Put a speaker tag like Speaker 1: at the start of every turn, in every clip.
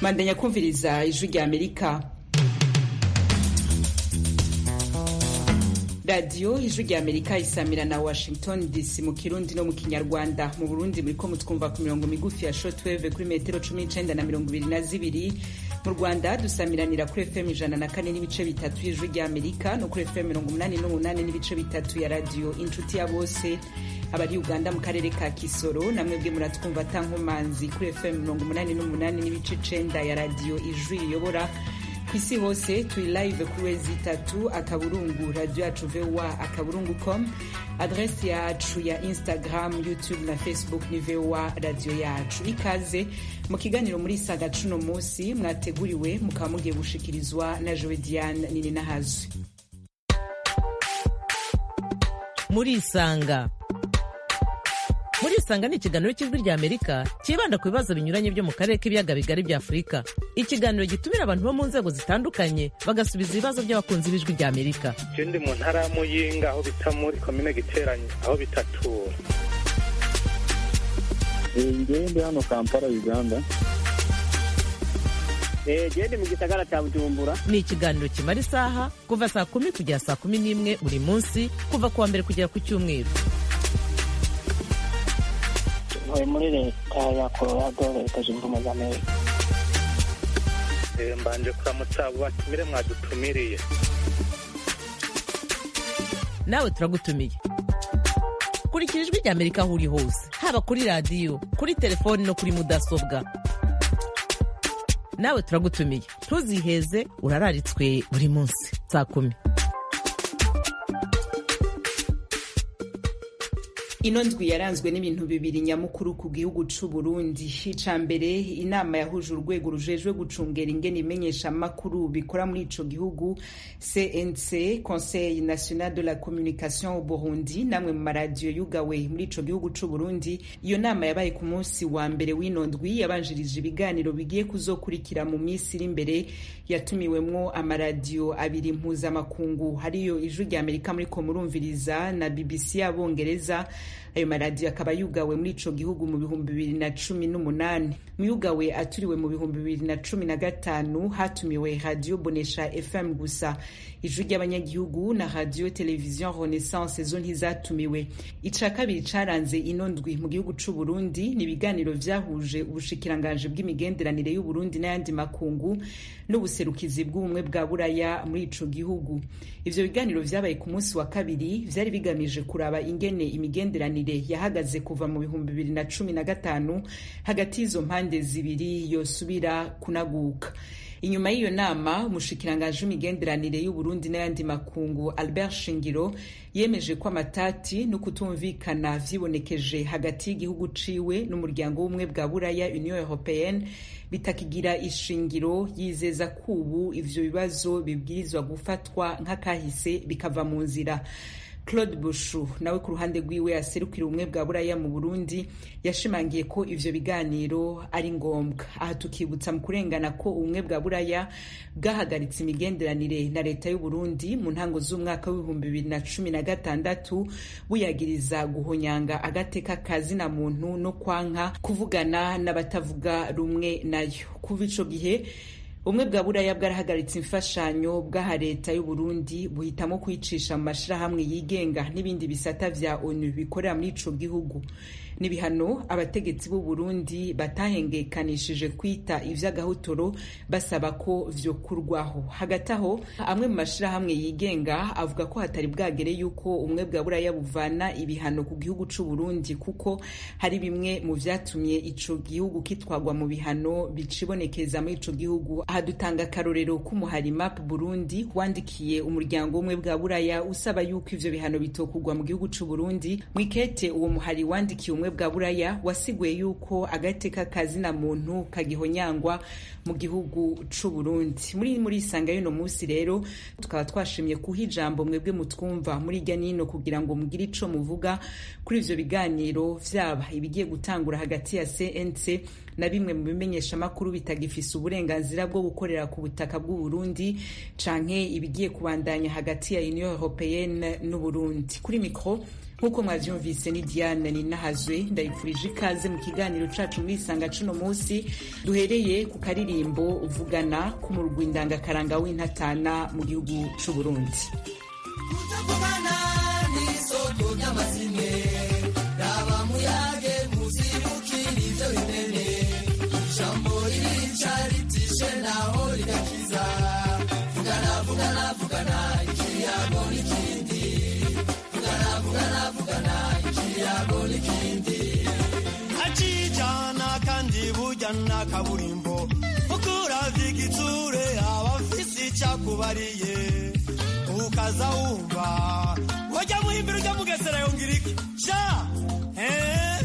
Speaker 1: mandanya kumviriza ijwi rya amerika radiyo ijwi rya amerika isamira na washington dc mu kirundi no mu kinyarwanda mu burundi muriko mutwumva ku mirongo migufi ya shortwave kuri metero cumi n'icenda na mirongo ibiri na zibiri mu rwanda dusamiranira kuri fm ijana na kane n'ibice bitatu y'ijwi rya amerika no kuri fm mirongo umunani n'umunani n'ibice bitatu ya radiyo inshuti ya bose abari uganda mu karere ka kisoro namwe bwe muratwumva atankomanzi kuri fm mirongo umunani n'umunani n'ibice icenda ya radiyo ijwi riyobora ku isi hose turi live kuri wezi itatu akaburungu radio yacu voa akaburungu com adresi yacu ya instagram youtube na facebook ni voa radio yacu ikaze mu kiganiro muri saga cuno munsi mwateguriwe mukaba mugiye gushikirizwa na jowe diane nini nahazwi
Speaker 2: muri isanga muri isanga ni ikiganiro cy'ijwi rya amerika cyibanda ku bibazo binyuranye byo mu karere k'ibiyaga bigari bya afurika ikiganiro gitumira abantu bo mu nzego zitandukanye bagasubiza ibibazo by'abakunzi b'ijwi rya amerika
Speaker 3: je ndi mu ntara ya muyinga aho bita muri komine giteranye aho bitatura
Speaker 4: ngewe ndi hano kampala uganda
Speaker 5: gende mu gisagara cya bujumbura
Speaker 2: ni ikiganiro kimara isaha kuva saa kumi kugera saa kumi n'imwe buri munsi kuva ku wa mbere kugera ku cyumweru
Speaker 5: ntuye muri leta ya colorado leta zunze ubumwe za amerika
Speaker 3: Eh, mbanje kuramutsa abo batumire mwadutumiriye
Speaker 2: nawe turagutumiye kurikira ijwi rya amerika aho uri hose haba kuri radiyo kuri telefoni no kuri mudasobwa nawe turagutumiye ntuziheze urararitswe buri munsi saa kumi
Speaker 1: ino ndwi yaranzwe n'ibintu bibiri nyamukuru ku gihugu c'u Burundi ica mbere inama yahuje urwego rujejwe gucungera ingene imenyesha amakuru bikora muri ico gihugu CNC Conseil National de la Communication au Burundi namwe mu maradiyo yugawe muri ico gihugu c'u Burundi iyo nama yabaye ku munsi wa mbere w'ino ndwi yabanjirije ibiganiro bigiye kuzokurikira mu minsi iri imbere yatumiwemwo amaradiyo abiri mpuzamakungu hariyo ijwi rya Amerika muriko murumviriza na BBC y'abongereza ayo maradiyo akaba yugawe muri ico gihugu mu bihumbi bibiri na cumi n'umunani muyugawe aturiwe mu bihumbi bibiri na cumi na gatanu hatumiwe radiyo bonesha fm gusa ijwi ry'abanyagihugu na radiyo televiziyo renaissance zo ntizatumiwe ica kabiri caranze ino ndwi mu gihugu c'u Burundi ni ibiganiro vyahuje ubushikiranganji bw'imigenderanire y'uburundi n'ayandi makungu n'ubuserukizi bw'ubumwe bwa buraya muri ico gihugu ivyo biganiro vyabaye ku munsi wa kabiri vyari bigamije kuraba ingene imigenderanire yahagaze kuva mu bihumbi bibiri na cumi na gatanu hagati y'izo mpande zibiri yosubira kunaguka inyuma y'iyo nama umushikiranganji w'imigenderanire y'uburundi n'ayandi makungu albert shingiro yemeje ko amatati no kutumvikana vyibonekeje hagati y'igihugu ciwe n'umuryango w'ubumwe bwa buraya union européenne bitakigira ishingiro yizeza ko ubu ivyo bibazo bibwirizwa gufatwa nk'akahise bikava mu nzira claude bushu nawe ku ruhande rwiwe aserukira ubumwe bwa buraya mu burundi yashimangiye ko ivyo biganiro ari ngombwa aha tukibutsa mu kurengana ko ubumwe bwa buraya bwahagaritse imigenderanire na leta y'uburundi mu ntango z'umwaka w'ibihumbi bibiri na cumi na gatandatu buyagiriza guhonyanga agateka kazina muntu no kwanka kuvugana n'abatavuga rumwe nayo kuva ico gihe ubumwe bwa buraya bwarahagaritse imfashanyo bw'aha leta y'uburundi buhitamo kuyicisha mu mashirahamwe yigenga n'ibindi bisata vya onu bikorera muri ico gihugu n'ibihano abategetsi b'u Burundi batahengekanishije kwita ivy'agahotoro basaba ko vyokurwaho hagati aho amwe mu mashirahamwe yigenga avuga ko hatari bwagere yuko ubumwe bwa buraya buvana ibihano ku gihugu c'u Burundi kuko hari bimwe mu vyatumye ico gihugu kitwagwa mu bihano bicibonekeza muri ico gihugu aha dutanga akarorero k'umuhari map Burundi wandikiye umuryango umwe bwa buraya usaba yuko ivyo bihano bitokugwa mu gihugu c'u Burundi mwikete uwo muhari wandikiye umwe bwa buraya wasiguye yuko agateka kazina muntu kagihonyangwa mu gihugu c'u Burundi muri muri isanga y'uno munsi rero tukaba twashimye kuha ijambo mwebwe mutwumva muri irya nino kugira ngo mugire ico muvuga kuri ivyo biganiro vyaba ibigiye gutangura hagati ya CNC na bimwe mu bimenyesha makuru bitagifise uburenganzira bwo gukorera ku butaka bw'u Burundi canke ibigiye kubandanya hagati ya Union Européenne n'u Burundi kuri mikro nk'uko mwavyumvise ni Diane Ninahazwe ndayipfurije ikaze mu kiganiro cacu muri Isanga cuno musi duhereye ku karirimbo vugana k'umurwi ndangakaranga w'intatana mu gihugu c'u Burundi
Speaker 6: kutavugana n'isoko ry'amazime raba muyage muzibukira ivyo bimene ijambo ririca ritishe naho rigakiza vugana vugana vugana ikiyago n'ikindi vugana vugana vugana ikiyago n'ikindi acijana kandi burya n'akaburimbo ukuravya igitsure abafise icakubariye ukaza wumva wajya muhimbira ujya mugesera yongera iki sha eh?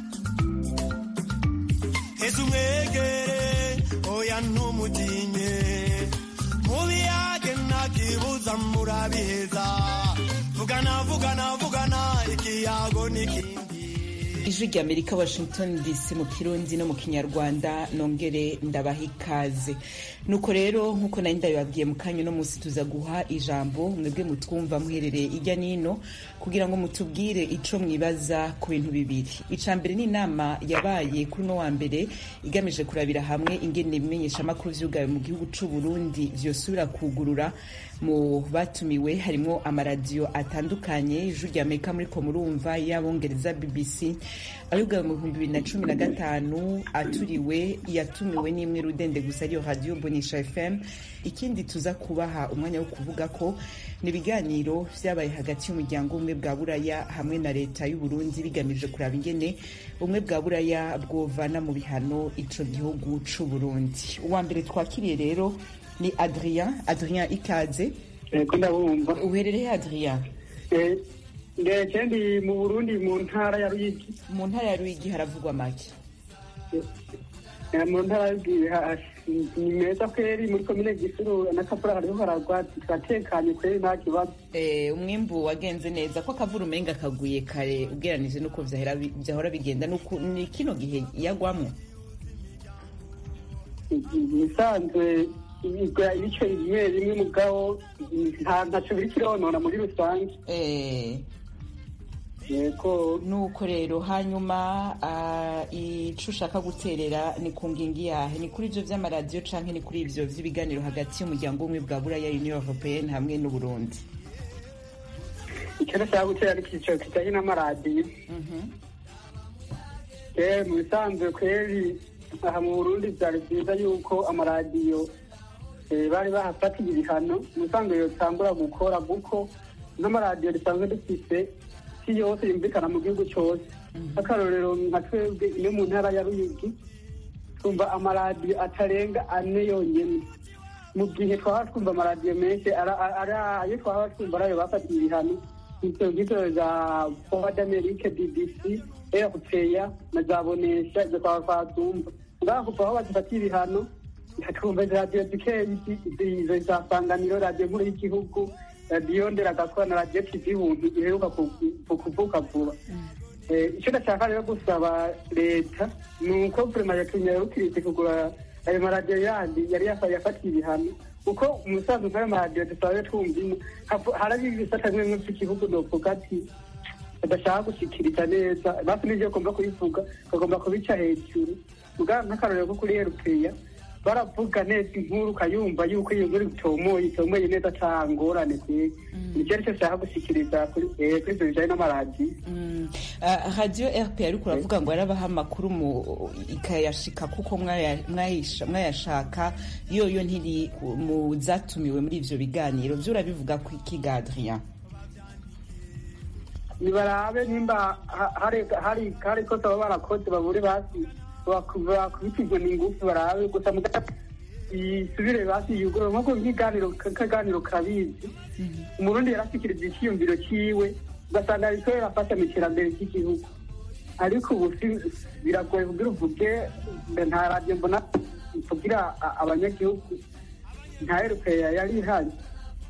Speaker 6: heza umwegere oya ntumutinye mubiyage ntakibuza murabiheza vugana vugana vugana ikiyago n'ikindi
Speaker 1: ijwi rya amerika washington dc mu kirundi no mu kinyarwanda nongere ndabaha ikaze nuko rero nk'uko nari ndabibabwiye mu kanya uno munsi tuza guha ijambo mwebwe mutwumva muherereye ijya n'ino kugira ngo mutubwire ico mwibaza ku bintu bibiri ica mbere ni inama yabaye kuri uno wa mbere igamije kurabira hamwe ingene ibimenyeshamakuru vyugawe mu gihugu c'u burundi vyosubira kugurura mu batumiwe harimo amaradiyo atandukanye ijwi rya amerika muriko murumva y'abongereza bbc ayugawe mu bihumbi bibiri na cumi na gatanu aturiwe yatumiwe n'imwe rudende gusa ariyo radiyo bonisha fm ikindi tuza kubaha umwanya wo kuvuga ko ni ibiganiro vyabaye hagati y'umuryango umwe bwa buraya hamwe na leta y'u Burundi bigamije kuraba ingene ubumwe bwa buraya bwovana mu bihano ico gihugu c'u Burundi uwa mbere twakiriye rero ni adrien adrien ikaze
Speaker 4: ko ndabumva
Speaker 1: uherereye adrien
Speaker 4: ndetse ndi mu burundi mu ntara ya ruyigi
Speaker 1: mu ntara ya ruyigi haravugwa make
Speaker 4: Eh, mu ntara ya ruyigi ha- ni meza kweri muri komine gisuru n'akavura hariho haragwa turatekanye kweri nta kibazo
Speaker 1: Eh, umwimbu wagenze neza ko akavura umenga kaguye kare ugereranije n'uko vyahera bi- vyahora bigenda Nuku- ni kino gihe yagwamwo
Speaker 4: ibisanzwe igwa ibice bimwe bimwe mugabo nta ntaco biri kironona muri rusange
Speaker 1: Eh,
Speaker 4: yego
Speaker 1: nuko rero hanyuma ah, ico ushaka guterera ni ku ngingi yahe ni kuri ivyo vy'amaradiyo canke ni kuri ivyo vy'ibiganiro hagati y'umuryango umwe bwa buraya union européenne hamwe n'uburundi
Speaker 4: icyo nashaka gutera ari icyiciro kijanye n'amaradiyo Eh, mu bisanzwe kweri aha mu burundi vyari vyiza yuko amaradiyo eh, bari bahafatiye ibihano mu bisanzwe yotangura gukora kuko n'amaradiyo risanzwe dufise si yose yumvikana mu gihugu cose akarorero nka twebwe ino mu ntara ya ruyigi twumva amaradiyo atarenga ane yonyene mu gihe twaba twumva amaradiyo menshi ara- ara- ara- ayo twaba twumva arayo bafatiye ibihano ivyo ngivyo za voix d'amerique bbc rpa na za bonesha ivyo twaba twazumva ngaho kuva aho bazifatiye ibihano twumva izo radiyo zikeyi izo za sanganiro radiyo nkuru y'igihugu radiyo nderagakora na radiyo tv buntu iheruka ku- ku- kuvuka vuba Eh, icyo ndashaka rero gusaba leta ni uko vurema yatunyarukiritse kugura ayo maradiyo yandi yari yafa- yafatiye ibihano kuko umusanzu nk'ayo maradiyo dusanzwe twumvimo hafu- harari ibisata bimwe bimwe by'igihugu novuga ati badashaka gushikiriza neza basi n'ivyo bagomba kubivuga bagomba kubica hejuru mugabo nk'akarorero ko kuri erupeya baravuga neza inkuru ukayumva yuko iyo nkuru itomoye itomoye neza ata ngorane kweri nicyo aricyo nshaka gushikiriza kuri eh, kuri ivyo bijanye n'amaradiyo
Speaker 1: Mm. Ah, radio rp ariko uravuga ngo yarabaha amakuru mu ikayashika kuko mwaya- mwayisha- mwayashaka yoyo ntiri mu zatumiwe muri ivyo biganiro vyo urabivuga ku ikiga adrien
Speaker 4: nibarabe nimba ha- hari hari hari kosa baba barakoze babure basi baku- bakubitijwe n'ingufu barabe gusa muga isubire basi yugurura nk'uko nk'iganiro kaganiro kabizi umurundi yarashikiriza icyiyumviro ciwe ugasanga ariko yarafasha mu iterambere ry'igihugu ariko ubu si- biragoye kugira uvuge nta radiyo mbona ivugira a- abanyagihugu nta erupeya yari ihari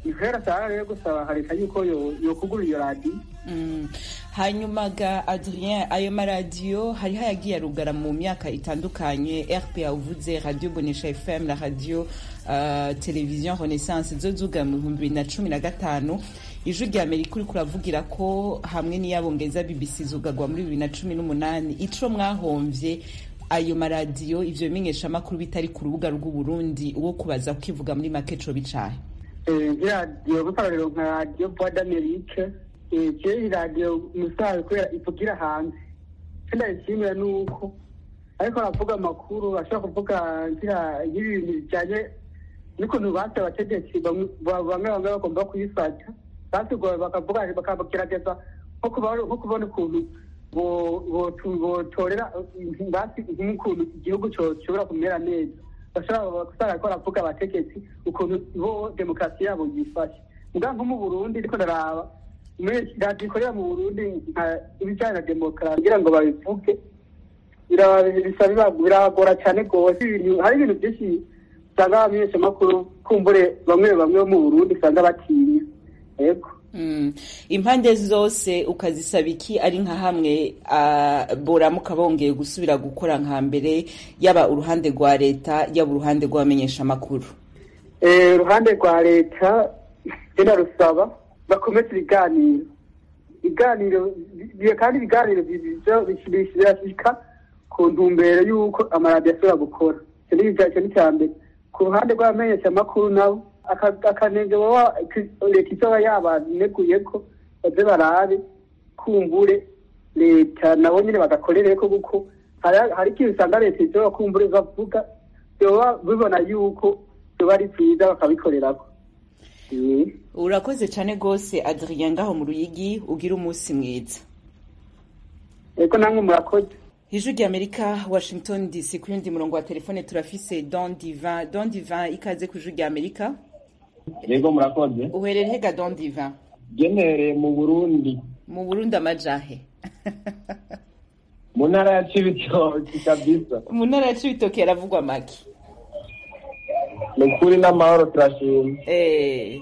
Speaker 4: nihera cyane rero gusaba hareka yuko yo- yokugura iyo radiyo
Speaker 1: Mm. hanyuma ga adrien ayo maradiyo hariho ayagiye arugara mu myaka itandukanye rpa uvuze radio bonesha fm na radio uh, television renaissance zo zuga mu bihumbi bibiri na cumi na gatanu ijwi rya amerika uriko uravugira ko hamwe n'iyabongeza bbc zugagwa muri bibiri na cumi n'umunani ico mwahomvye ayo maradiyo ivyo bimenyeshamakuru bitari ku rubuga rw'uburundi uwo kubaza ukivuga muri make co bicaye
Speaker 4: nk'iradiyo gukorera nka radiyo voix d'amerique kera iyi radiyo musaza kubera ivugira hanze icyo ndayishimira ni uko ariko aravuga amakuru ashobora kuvuga ngira y'ibintu bijyanye n'ukuntu base abategetsi bamwe bamwe bamwe bagomba kuyifata basigoye bakavuga bakagerageza nko kuba- nko kubona ukuntu bo- botu- botorera basi nk'ukuntu igihugu cyo- gishobora kumera neza bashobora gusanga ko baravuga abategetsi ukuntu bo demokarasi yabo yifashe muga nko mu burundi ariko ndaraba muri radiyo ikorera mu burundi nka ibijyanye na demokarasi kugira ngo babivuge biraba- bisa biba- biragora cyane rwose ibintu hari ibintu byinshi usanga abamenyeshamakuru kumbure bamwe bamwe bo mu burundi usanga batinya yego
Speaker 1: Mm. impande zose ukazisaba iki ari nka hamwe uh, boramuka bongeye gusubira gukora nka mbere yaba uruhande rwa leta yaba uruhande rw'abamenyeshamakuru
Speaker 4: Eh, uruhande rwa leta genda rusaba bakomeze ibiganiro ibiganiro bi- kandi ibiganiro birashika ku ntumbero y'uko amaradiyo ashobora gukora icyo ni icya- icyo ni icya mbere ku ruhande rw'abamenyeshamakuru nabo aka- akanenge baba leta izoba yabaneguye ko baze barabe kumbure leta nabo nyine bagakorere ko kuko hari- hari ikintu usanga leta izoba kumbure bavuga byoba bibona yuko byoba ari byiza bakabikorerako Eh.
Speaker 1: urakoze cyane rwose adrien ngaho mu ruyigi ugira umunsi mwiza
Speaker 4: eko namwe murakoze
Speaker 1: ijwi rya amerika washington dc ku yundi murongo wa telefone turafise don divin don divin ikaze ku ijwi rya amerika
Speaker 7: yego murakoze
Speaker 1: uherere hega don divin
Speaker 7: genereye mu burundi
Speaker 1: mu burundi amajahe
Speaker 7: mu ntara ya cibitoki kabisa
Speaker 1: mu ntara ya cibitoke yaravugwa make
Speaker 7: ni ukuri n'amahoro turashima
Speaker 1: Eh,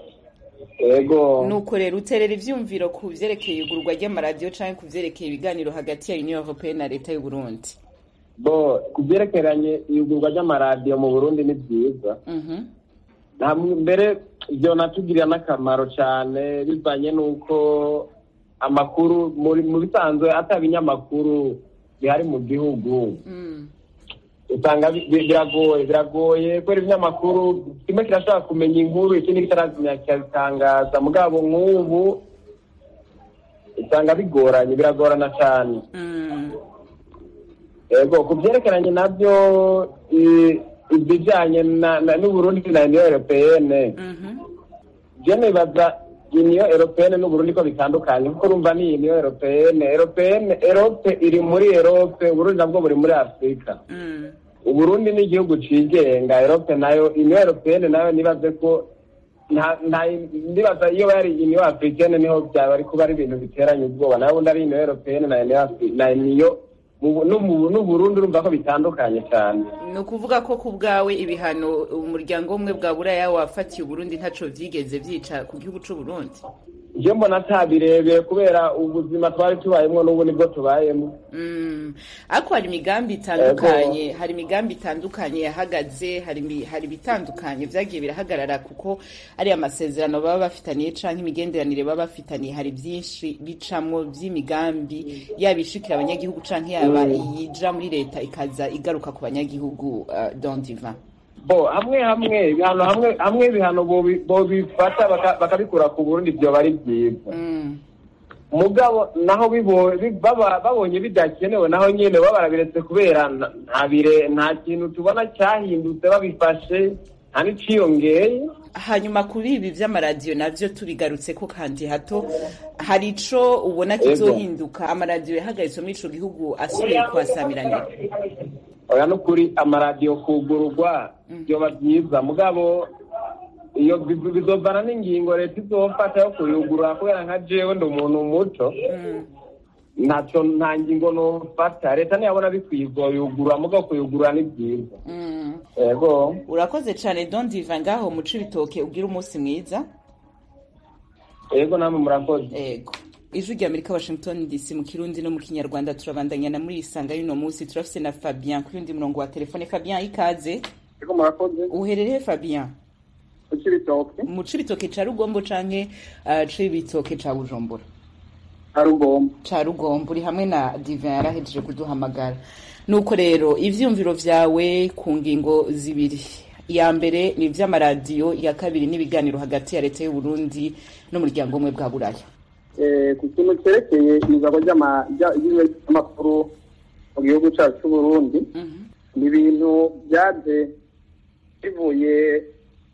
Speaker 7: yego
Speaker 1: nuko rero uterera ivyumviro ku vyerekeye igurwa ry'amaradiyo canke ku vyerekeye ibiganiro hagati ya union européenne na leta y'u burundi
Speaker 7: bo ku byerekeranye iyugurwa ry'amaradiyo mu burundi ni byiza
Speaker 1: Mhm.
Speaker 7: nta mbere ibyo natugirira n'akamaro cyane bivanye n'uko amakuru muri mu bisanzwe ataba ibinyamakuru bihari mu gihugu
Speaker 1: Mm.
Speaker 7: usanga bi- bi- biragoye biragoye kubera ibinyamakuru kimwe kirashobora kumenya inkuru ikindi kitarazimya kikabitangaza mugabo nk'ubu usanga bigoranye biragorana cyane
Speaker 1: Mm.
Speaker 7: yego ku byerekeranye nabyo i- ibijyanye na- na- n'uburundi na uniyo europeyene
Speaker 1: Mhm.
Speaker 7: je nibaza uniyo europeyene n'uburundi ko bitandukanye kuko urumva ni uniyo europeyene europeyene erope iri muri erope uburundi nabwo buri muri afurika
Speaker 1: Mm.
Speaker 7: uburundi ni igihugu cigenga erope nayo uniyo europeyene nayo nibaze ko nta nta ndibaza iyo bari uniyo africaine niho byaba ari kuba ari ibintu biteranye ubwoba nayo ubundi ari uniyo europeyene na uniyo Afri- na uniyo mu- n'ubu- n'uburundi urumva ko bitandukanye cyane
Speaker 1: ni ukuvuga ko ku bwawe ibihano umuryango w'ubumwe bwa buraya wafatiye uburundi ntaco vyigeze vyica ku gihugu c'uburundi
Speaker 7: je mbona atabirebeye kubera ubuzima twari tubayemwo n'ubu nibwo tubayemo
Speaker 1: Mm. ariko hari imigambi itandukanye hari imigambi itandukanye yahagaze hari imi- hari ibitandukanye vyagiye birahagarara kuko ari amasezerano baba bafitaniye canke imigenderanire baba bafitaniye hari vyinshi bicamwo vy'imigambi yaba ishikira abanyagihugu canke yaba iyija muri leta ikaza igaruka ku banyagihugu uh, don divan
Speaker 7: bo hamwe hamwe ibihano hamwe hamwe ibihano bobi- bobifata baka- bakabikura ku burundi vyoba ari vyiza
Speaker 1: Mm.
Speaker 7: mugabo naho bibo- bi- baba- babonye bidakenewe naho nyene baba barabiretse kubera nta- nta bire nta kintu tubona cyahindutse babifashe nta n'iciyongeye
Speaker 1: hanyuma kuri ibi vy'amaradiyo navyo tubigarutse ko kandi hato hari ico ubona kizohinduka amaradiyo yahagaritswe muri ico gihugu asubiye kuhasamiranira
Speaker 7: oya n'ukuri amaradiyo kugururwa byoba byiza mugabo iyo bi- bizovana n'ingingo leta izofata yo kuyugurura kubera nka jewe ndi umuntu muto
Speaker 1: Mm.
Speaker 7: ntacyo nta ngingo nofata leta ntiyabona bikwiye yugurura muga kuyugurura ni byiza
Speaker 1: Mm.
Speaker 7: yego
Speaker 1: urakoze cyane don diva ngaho mu cibitoke ugira umunsi mwiza
Speaker 7: yego namwe murakoze
Speaker 1: ego ijwi rya amerika washington dc mu kirundi no mu kinyarwanda turabandanya na muri isanga y'uno munsi turafise na fabien kuri undi murongo wa telefone fabien ikaze
Speaker 4: ariko murakoze
Speaker 1: uherereye fabien
Speaker 4: ukiri bitoke
Speaker 1: mu cibitoke ca rugombo canke uh, cibitoke ca bujumbura
Speaker 4: hari ugomba
Speaker 1: ca rugombo uri hamwe na divin yarahejeje kuduhamagara nuko rero ivyumviro vyawe ku ngingo zibiri iya mbere ni ivy'amaradiyo iya kabiri n'ibiganiro hagati ya leta y'uburundi n'umuryango umwe bwa buraya
Speaker 4: Eh, ku kintu cyerekeye izabo ry'amakuru mu gihugu cyacu cy'uburundi ni ibintu byaje bivuye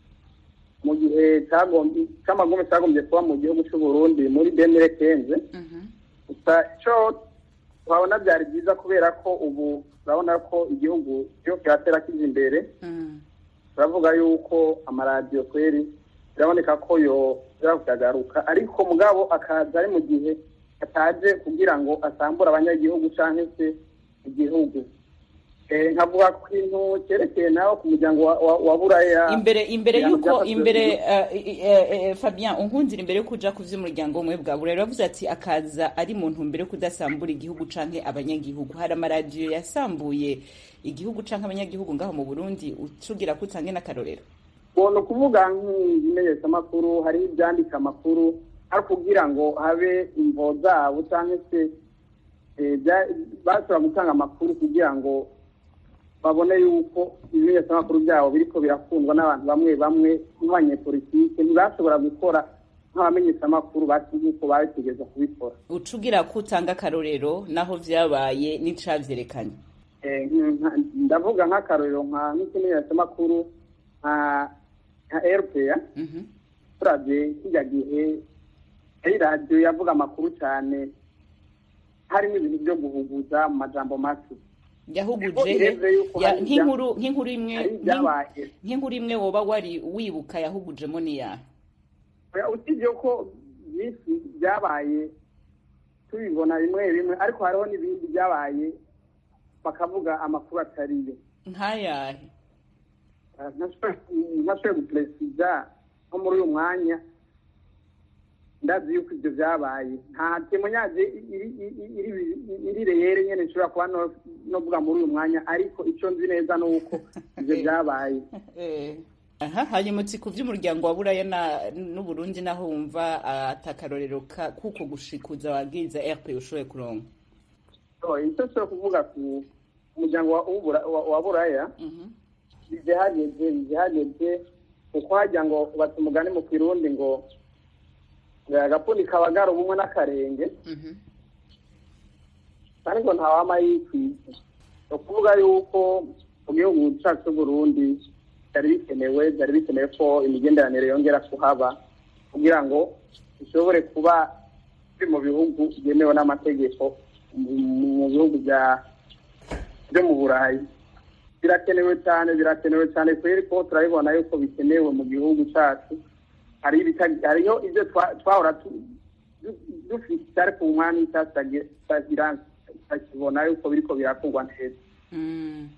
Speaker 4: mu gihe cyagombye- cy'amagume cyagombye kuba mu gihugu cy'uburundi muri demire kenze gusa icyo twabona byari byiza kubera ko ubu urabona ko igihugu iyo kiratera kijya imbere turavuga yuko amaradiyo kweri biraboneka ko yo kuyagaruka ariko mugabo akaza ari mu gihe ataje kugira ngo asambure abanyagihugu cyangwa se igihugu Eh, nkavuga ku kintu cyerekeye nawe ku muryango wa- wa- wa buraya
Speaker 1: imbere imbere
Speaker 4: ibihano
Speaker 1: yuko
Speaker 4: byafatiwe
Speaker 1: imbere
Speaker 4: ku gihugu.
Speaker 1: uh, uh, uh, Fabien unkundira imbere yo kuja ku vy'umuryango umwe bwa burera yavuze ati akaza ari mu ntumbero yo kudasambura igihugu canke abanyagihugu hari amaradiyo yasambuye igihugu canke abanyagihugu ngaho mu Burundi ucugira ko utange n'akarorero
Speaker 4: ni ukuvuga nk'ibimenyeshamakuru hari ibyandika amakuru ari kugira ngo habe imvo zabo cyangwa se eh, bya- bashobora gutanga amakuru kugira ngo babone yuko ibimenyeshamakuru byabo biriko birakundwa n'abantu bamwe bamwe nk'abanyepolitike ntibashobora gukora nk'abamenyeshamakuru bati nk'uko babitegeza kubikora
Speaker 1: ucugira ko utanga akarorero naho vyabaye n'icavyerekanye
Speaker 4: Eh, nka- ndavuga nk'akarorero nka nk'ikimenyeshamakuru nka nka rpa
Speaker 1: Mhm.
Speaker 4: turavye kijya gihe ari radiyo yavuga amakuru cyane harimo ibintu byo guhuguza mu majambo make
Speaker 1: yahuguje
Speaker 4: Ariko ireze yuko
Speaker 1: ya-
Speaker 4: hari ibya-
Speaker 1: nk'inkuru nk'inkuru imwe
Speaker 4: hari ibyabaye
Speaker 1: nk'inkuru imwe woba wari wibuka yahugujemo niyahe
Speaker 4: Oya, usibye ko byinshi byabaye tubibona bimwe bimwe ariko hariho n'ibindi byabaye bakavuga amakuru atariyo
Speaker 1: nk'ayahe
Speaker 4: ntashoboye guperesiza nko muri uyu mwanya ndazi yuko ibyo byabaye nta temonyaje iri reyere nyene nshobora kuba no- novuga muri uyu mwanya ariko icyo nzi neza ni uko ibyo byabaye
Speaker 1: Eh, aha hanyuma uti ku vy'umuryango wa buraya na- n'uburundi naho wumva ah, atakarorero ka- kuko gushikuza wabwiriza rp ushoboye kuronka
Speaker 4: So, icyo nshobora kuvuga ku muryango wa- w'ubura- wa wa buraya
Speaker 1: Mhm.
Speaker 4: bije hageze bije hageze kuko hajya ngo bata umugani mu kirundi ngo ngo agapfundi kabagara ubumwe n'akarenge
Speaker 1: Mhm.
Speaker 4: ariko ntawama yikwiza ni ukuvuga yuko mu gihugu cyacu cy'uburundi byari bikenewe byari bikenewe ko imigenderanire yongera kuhaba kugira ngo bishobore kuba biri mu bihugu byemewe n'amategeko mu- mu bihugu bya byo mu burayi birakenewe cyane birakenewe cyane kubera ko turabibona yuko bikenewe mu gihugu cyacu hari ibita- hariho ibyo twa- twahora tu- du- dufite ariko ubu mwanya itagira tukibona yuko biriko birakorwa neza
Speaker 1: Mm.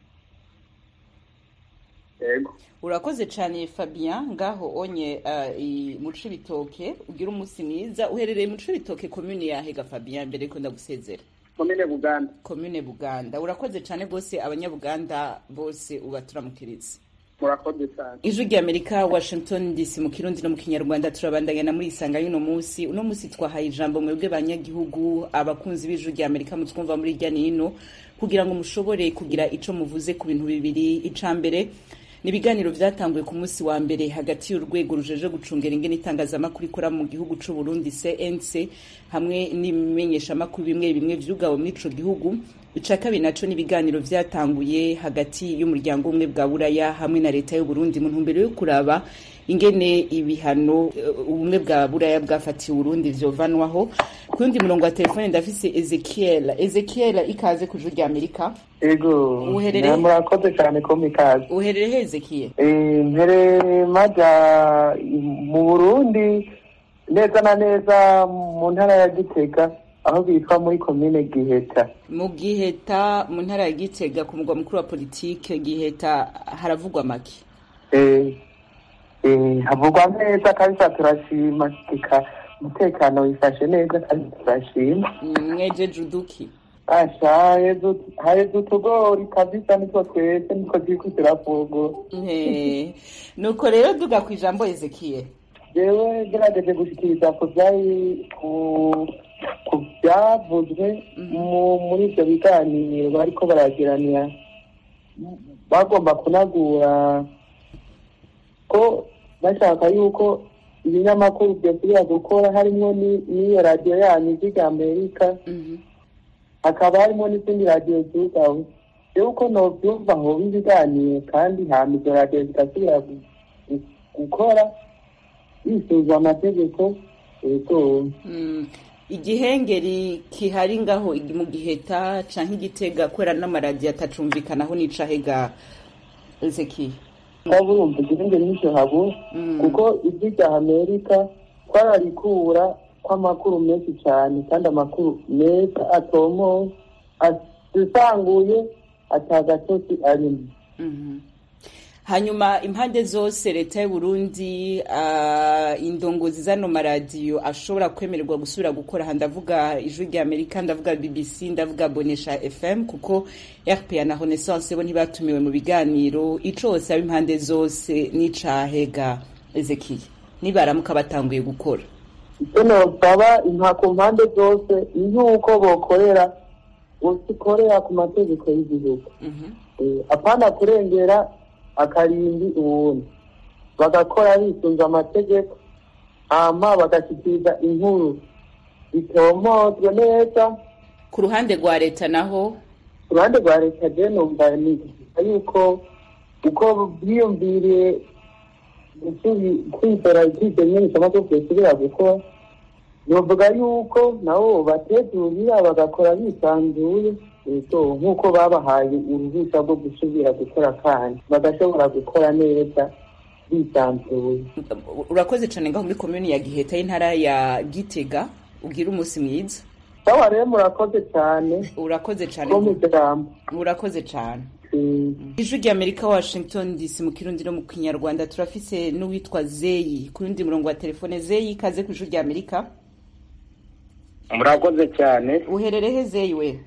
Speaker 4: yego
Speaker 1: urakoze cyane fabien ngaho onye ah, i- mu cibitoke ugira umunsi mwiza uherereye mu cibitoke komune yahega fabien mbere yuko ndagusezera
Speaker 4: komine buganda
Speaker 1: komune buganda urakoze cyane rwose abanyabuganda bose ubaturamukiriza
Speaker 4: murakoze cyane
Speaker 1: ijwi ry'amerika washington dc mu kirundi no mu kinyarwanda turabandanya na muri isanga y'uno munsi uno munsi twahaye ijambo mwebwe banyagihugu abakunzi b'ijwi ry'amerika mutwumva muri irya n'ino kugira ngo mushobore kugira ico muvuze ku bintu bibiri ica mbere ni ibiganiro vyatanguye ku munsi wa mbere hagati y'urwego rujeje gucungera ingene itangazamakuru ikora mu gihugu c'u Burundi CNC hamwe n'ibimenyeshamakuru bimwe bimwe vyugawe muri ico gihugu ica kabiri naco ni ibiganiro vyatanguye hagati y'umuryango umwe bwa buraya hamwe na leta y'u Burundi mu ntumbero yo kuraba ingene ibihano eh, ubumwe bwa buraya bwafatiye Burundi vyovanwaho ku yundi murongo wa telefone ndafise Ezekiel Ezekiel ikaze ku ijwi ry'Amerika
Speaker 8: ego
Speaker 1: Uherereye?
Speaker 8: murakoze cyane ko mikaze
Speaker 1: uherereye he Ezekiel
Speaker 8: Eh, mbere maja mu burundi neza na neza mu ntara ya gitega aho bitwa muri komine giheta
Speaker 1: mu giheta mu ntara ya gitega ku mugwa mukuru wa politike giheta haravugwa make
Speaker 8: Eh, eh, havugwa neza kabisa turashima eka umutekano wifashe neza kandi turashima
Speaker 1: Mm, mwejeje uduki
Speaker 8: asha heza haheze utugori kabisa nitwo twese nitwo turiko turavugura
Speaker 1: Eh, nuko rero duga ku ijambo ezekiye
Speaker 8: jewe gerageje gushikiriza ku vyari ku ku vyavuzwe mu- muri ivyo biganiro bariko baragiranira bagomba kunagura ko bashaka yuko ibinyamakuru vyosubira gukora harimwo ni- n'iyo radiyo yanyu ijwi rya amerika hakaba harimo n'izindi radiyo zugawe rero uko novyumva hoba ibiganiro kandi hama izo radiyo zigasubira gu- gu- gukora bisuzwa amategeko ego
Speaker 1: Mm, igihengeri kihari ngaho igi- mu giheta canke igitega kubera n'amaradiyo atacumvikanaho n'icahega ezekiye
Speaker 8: waba urumva igihenge n'icyo habura kuko ijwi rya amerika twararikura kw'amakuru menshi cyane kandi amakuru meza atomoye asanguye atagatosi arimo
Speaker 1: Mhm. hanyuma impande zose leta y'u Burundi uh, indongozi zano maradiyo ashobora kwemererwa gusubira gukora aha ndavuga ijwi rya amerika ndavuga bbc ndavuga bonesha fm kuko rpa na renaissance bo ntibatumiwe mu biganiro ico hose aba impande zose n'icahega ezekiye nibaramuka batanguye gukora
Speaker 8: icyo nosaba impa ku mpande zose y'uko bokorera usikorera ku mategeko y'igihugu Eh, apana kurengera akarimbi uwundi bagakora bisunze amategeko hama bagashyikiriza inkuru bitomozwe neza
Speaker 1: ku ruhande rwa leta naho
Speaker 8: ku ruhande rwa leta je numva ni yuko uko bwiyumviriye gusubi- kwizera kwizera imenyeshamakuru byosubira gukora novuga yuko nabo batezurira bagakora bisanzuye ego nk'uko babahaye uruhushya rwo gusubira gukora kandi bagashobora gukora neza bisanzuye
Speaker 1: urakoze cane ngaho muri komuni ya giheta y'intara ya gitega ugira umunsi mwiza
Speaker 8: sawa rero murakoze cyane
Speaker 1: urakoze cane
Speaker 8: ko mu ijambo
Speaker 1: urakoze cane
Speaker 8: Mm.
Speaker 1: ijwi rya amerika washington dc mu kirundi no mu kinyarwanda turafise n'uwitwa zeyi ku rundi murongo wa telefone zeyi ikaze ku ijwi rya amerika
Speaker 9: murakoze cyane
Speaker 1: uherereye zeyi we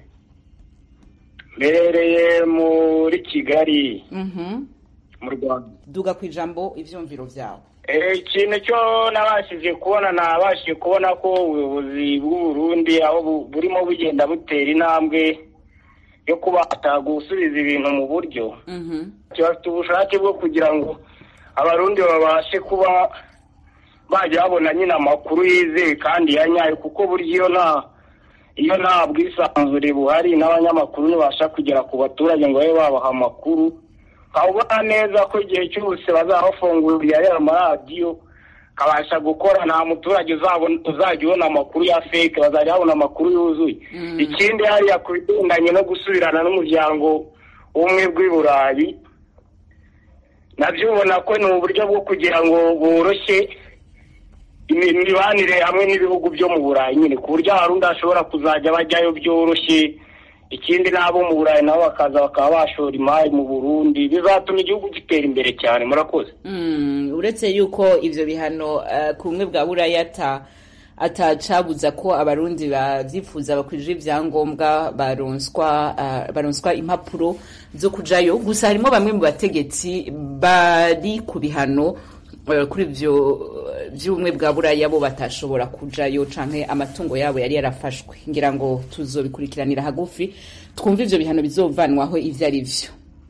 Speaker 9: mbereye muri kigali
Speaker 1: Mhm.
Speaker 9: mu rwanda
Speaker 1: duga ku ijambo ivyumviro vyawe
Speaker 9: Eh, ikintu cyo nabashije kubona nabashije kubona ko ubuyobozi bw'u Burundi aho bu- burimo bugenda butera intambwe yo kubata gusubiza ibintu mu buryo
Speaker 1: Mhm.
Speaker 9: bafite ubushake bwo kugira ngo abarundi babashe kuba bajya babona nyine amakuru yizeye kandi ya nyayo kuko burya iyo nta iyo nta bwisanzure buhari n'abanyamakuru ntibasha kugera ku baturage ngo babe babaha amakuru ukabona neza ko igihe cyose bazaba bafunguriye ariya maradiyo kabasha gukora nta muturage uzabona uzajya ubona amakuru ya fake bazajya babona amakuru yuzuye ikindi hariya ku bigendanye no gusubirana n'umuryango w'ubumwe bw'i burayi nabyo ubona ko ni uburyo bwo kugira ngo boroshye imi- imibanire hamwe n'ibihugu byo mu burayi nyine ku buryo abarundi bashobora kuzajya bajyayo byoroshye ikindi n'abo mu burayi nabo bakaza bakaba bashora imari mu burundi bizatuma igihugu gitera imbere cyane murakoze
Speaker 1: Mm, uretse yuko ivyo bihano uh, ku bumwe bwa buraya ata atacabuza ko abarundi bavyifuza bakwije ivyangombwa baronswa uh, baronswa impapuro zo kujayo gusa harimo bamwe mu bategetsi bari ku bihano uh, kuri ivyo uh, vy'ubumwe bwa buraya bo batashobora kujayo canke amatungo yabo yari yarafashwe ngira ngo tuzobikurikiranira hagufi twumve ivyo bihano bizovanwaho ivyo ari vyo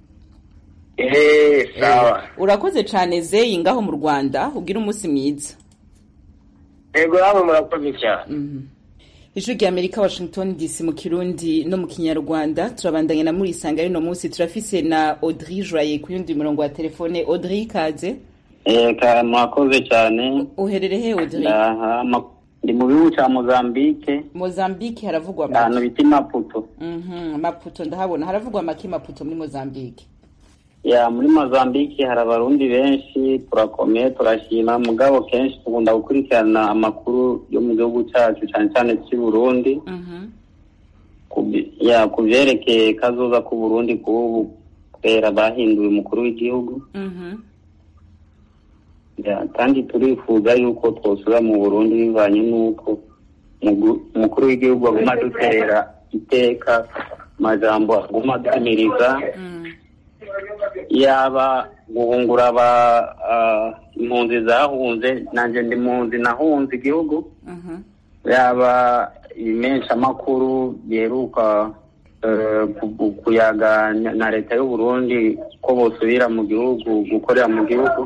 Speaker 9: eee sawa
Speaker 1: urakoze cane zeyi ngaho mu rwanda ugira umunsi mwiza
Speaker 9: yego namwe murakoze cyane
Speaker 1: ijwi rya amerika washington dc mu kirundi no mu kinyarwanda turabandanya na murisanga y'uno munsi turafise na audrey joye ku yundi murongo wa telefone audrey ikaze
Speaker 10: Eka mwakoze cyane
Speaker 1: uherereye audrey
Speaker 10: Ndaha, ma- ndi mu gihugu cya Mozambique
Speaker 1: mozambique haravugwa
Speaker 10: ahantu
Speaker 1: make
Speaker 10: bita Maputo
Speaker 1: Mhm, maputo ndahabona haravugwa make maputo muri mozambique
Speaker 10: ya muri mozambique hari abarundi benshi turakomeye turashima mugabo kenshi tugunda gukurikirana amakuru yo mu gihugu cyacu cyane cyane cy'i burundi ku bi- ya ku byerekeye kazoza k'u burundi k'ubu kubera bahinduye umukuru w'igihugu Ya, kandi turifuza yuko twosubira mu burundi bivanye n'uko mugu- umukuru w'igihugu aguma adutera iteka amajambo aguma adumiriza yaba guhungura aba ah, impunzi zahunze nanjye ndi mpunzi nahunze igihugu yaba imenshamakuru biheruka eh, ku- kuyaga na- na leta y'u Burundi ko bosubira mu gihugu gukorera mu gihugu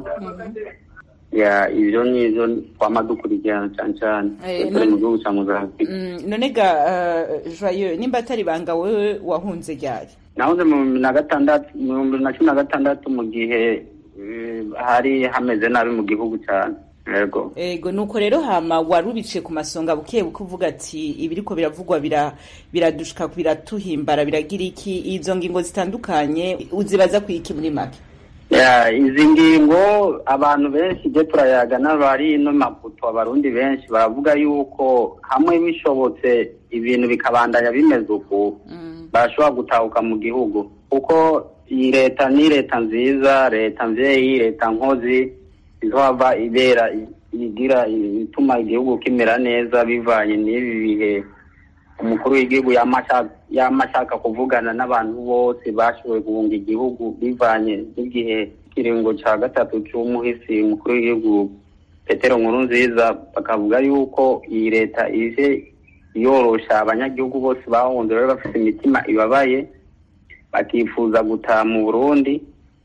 Speaker 10: ya ivyo nivyo twama dukurikirana cane cane
Speaker 1: Eh,
Speaker 10: turi mu
Speaker 1: none-
Speaker 10: gihugu ca Mozambique
Speaker 1: Mm, none ga uh, joyeux nimba atari banga wewe wahunze ryari
Speaker 10: nahoze mu bihumbi na gatandatu mu bihumbi na cumi na gatandatu mu gihe eh, hari hameze nabi mu gihugu cyane yego
Speaker 1: ego nuko rero hama wari ubice ku masonga buke buke uvuga ati ibiriko biravugwa bira biradushika biratuhimbara biragira iki izo ngingo zitandukanye uzibaza ku iki muri make
Speaker 10: ya izi ngingo abantu benshi je turayaga n'abari ino maputo abarundi benshi baravuga yuko hamwe bishobotse ibintu bikabandanya bimeze uku barashobora gutahuka mu gihugu kuko iyi leta ni leta nziza leta mvyeyi leta nkozi izohava ibera igira ituma igihugu kimera neza bivanye n'ibi bihe umukuru w'igihugu yama ashaka- yama ashaka kuvugana n'abantu bose bashoboye guhunga igihugu bivanye n'igihe ikiringo ca gatatu c'umuhisi umukuru w'igihugu petero nkuru nziza bakavuga yuko iyi leta ije yorosha abanyagihugu bose bahunze bari bafite imitima ibabaye bakifuza gutaha mu burundi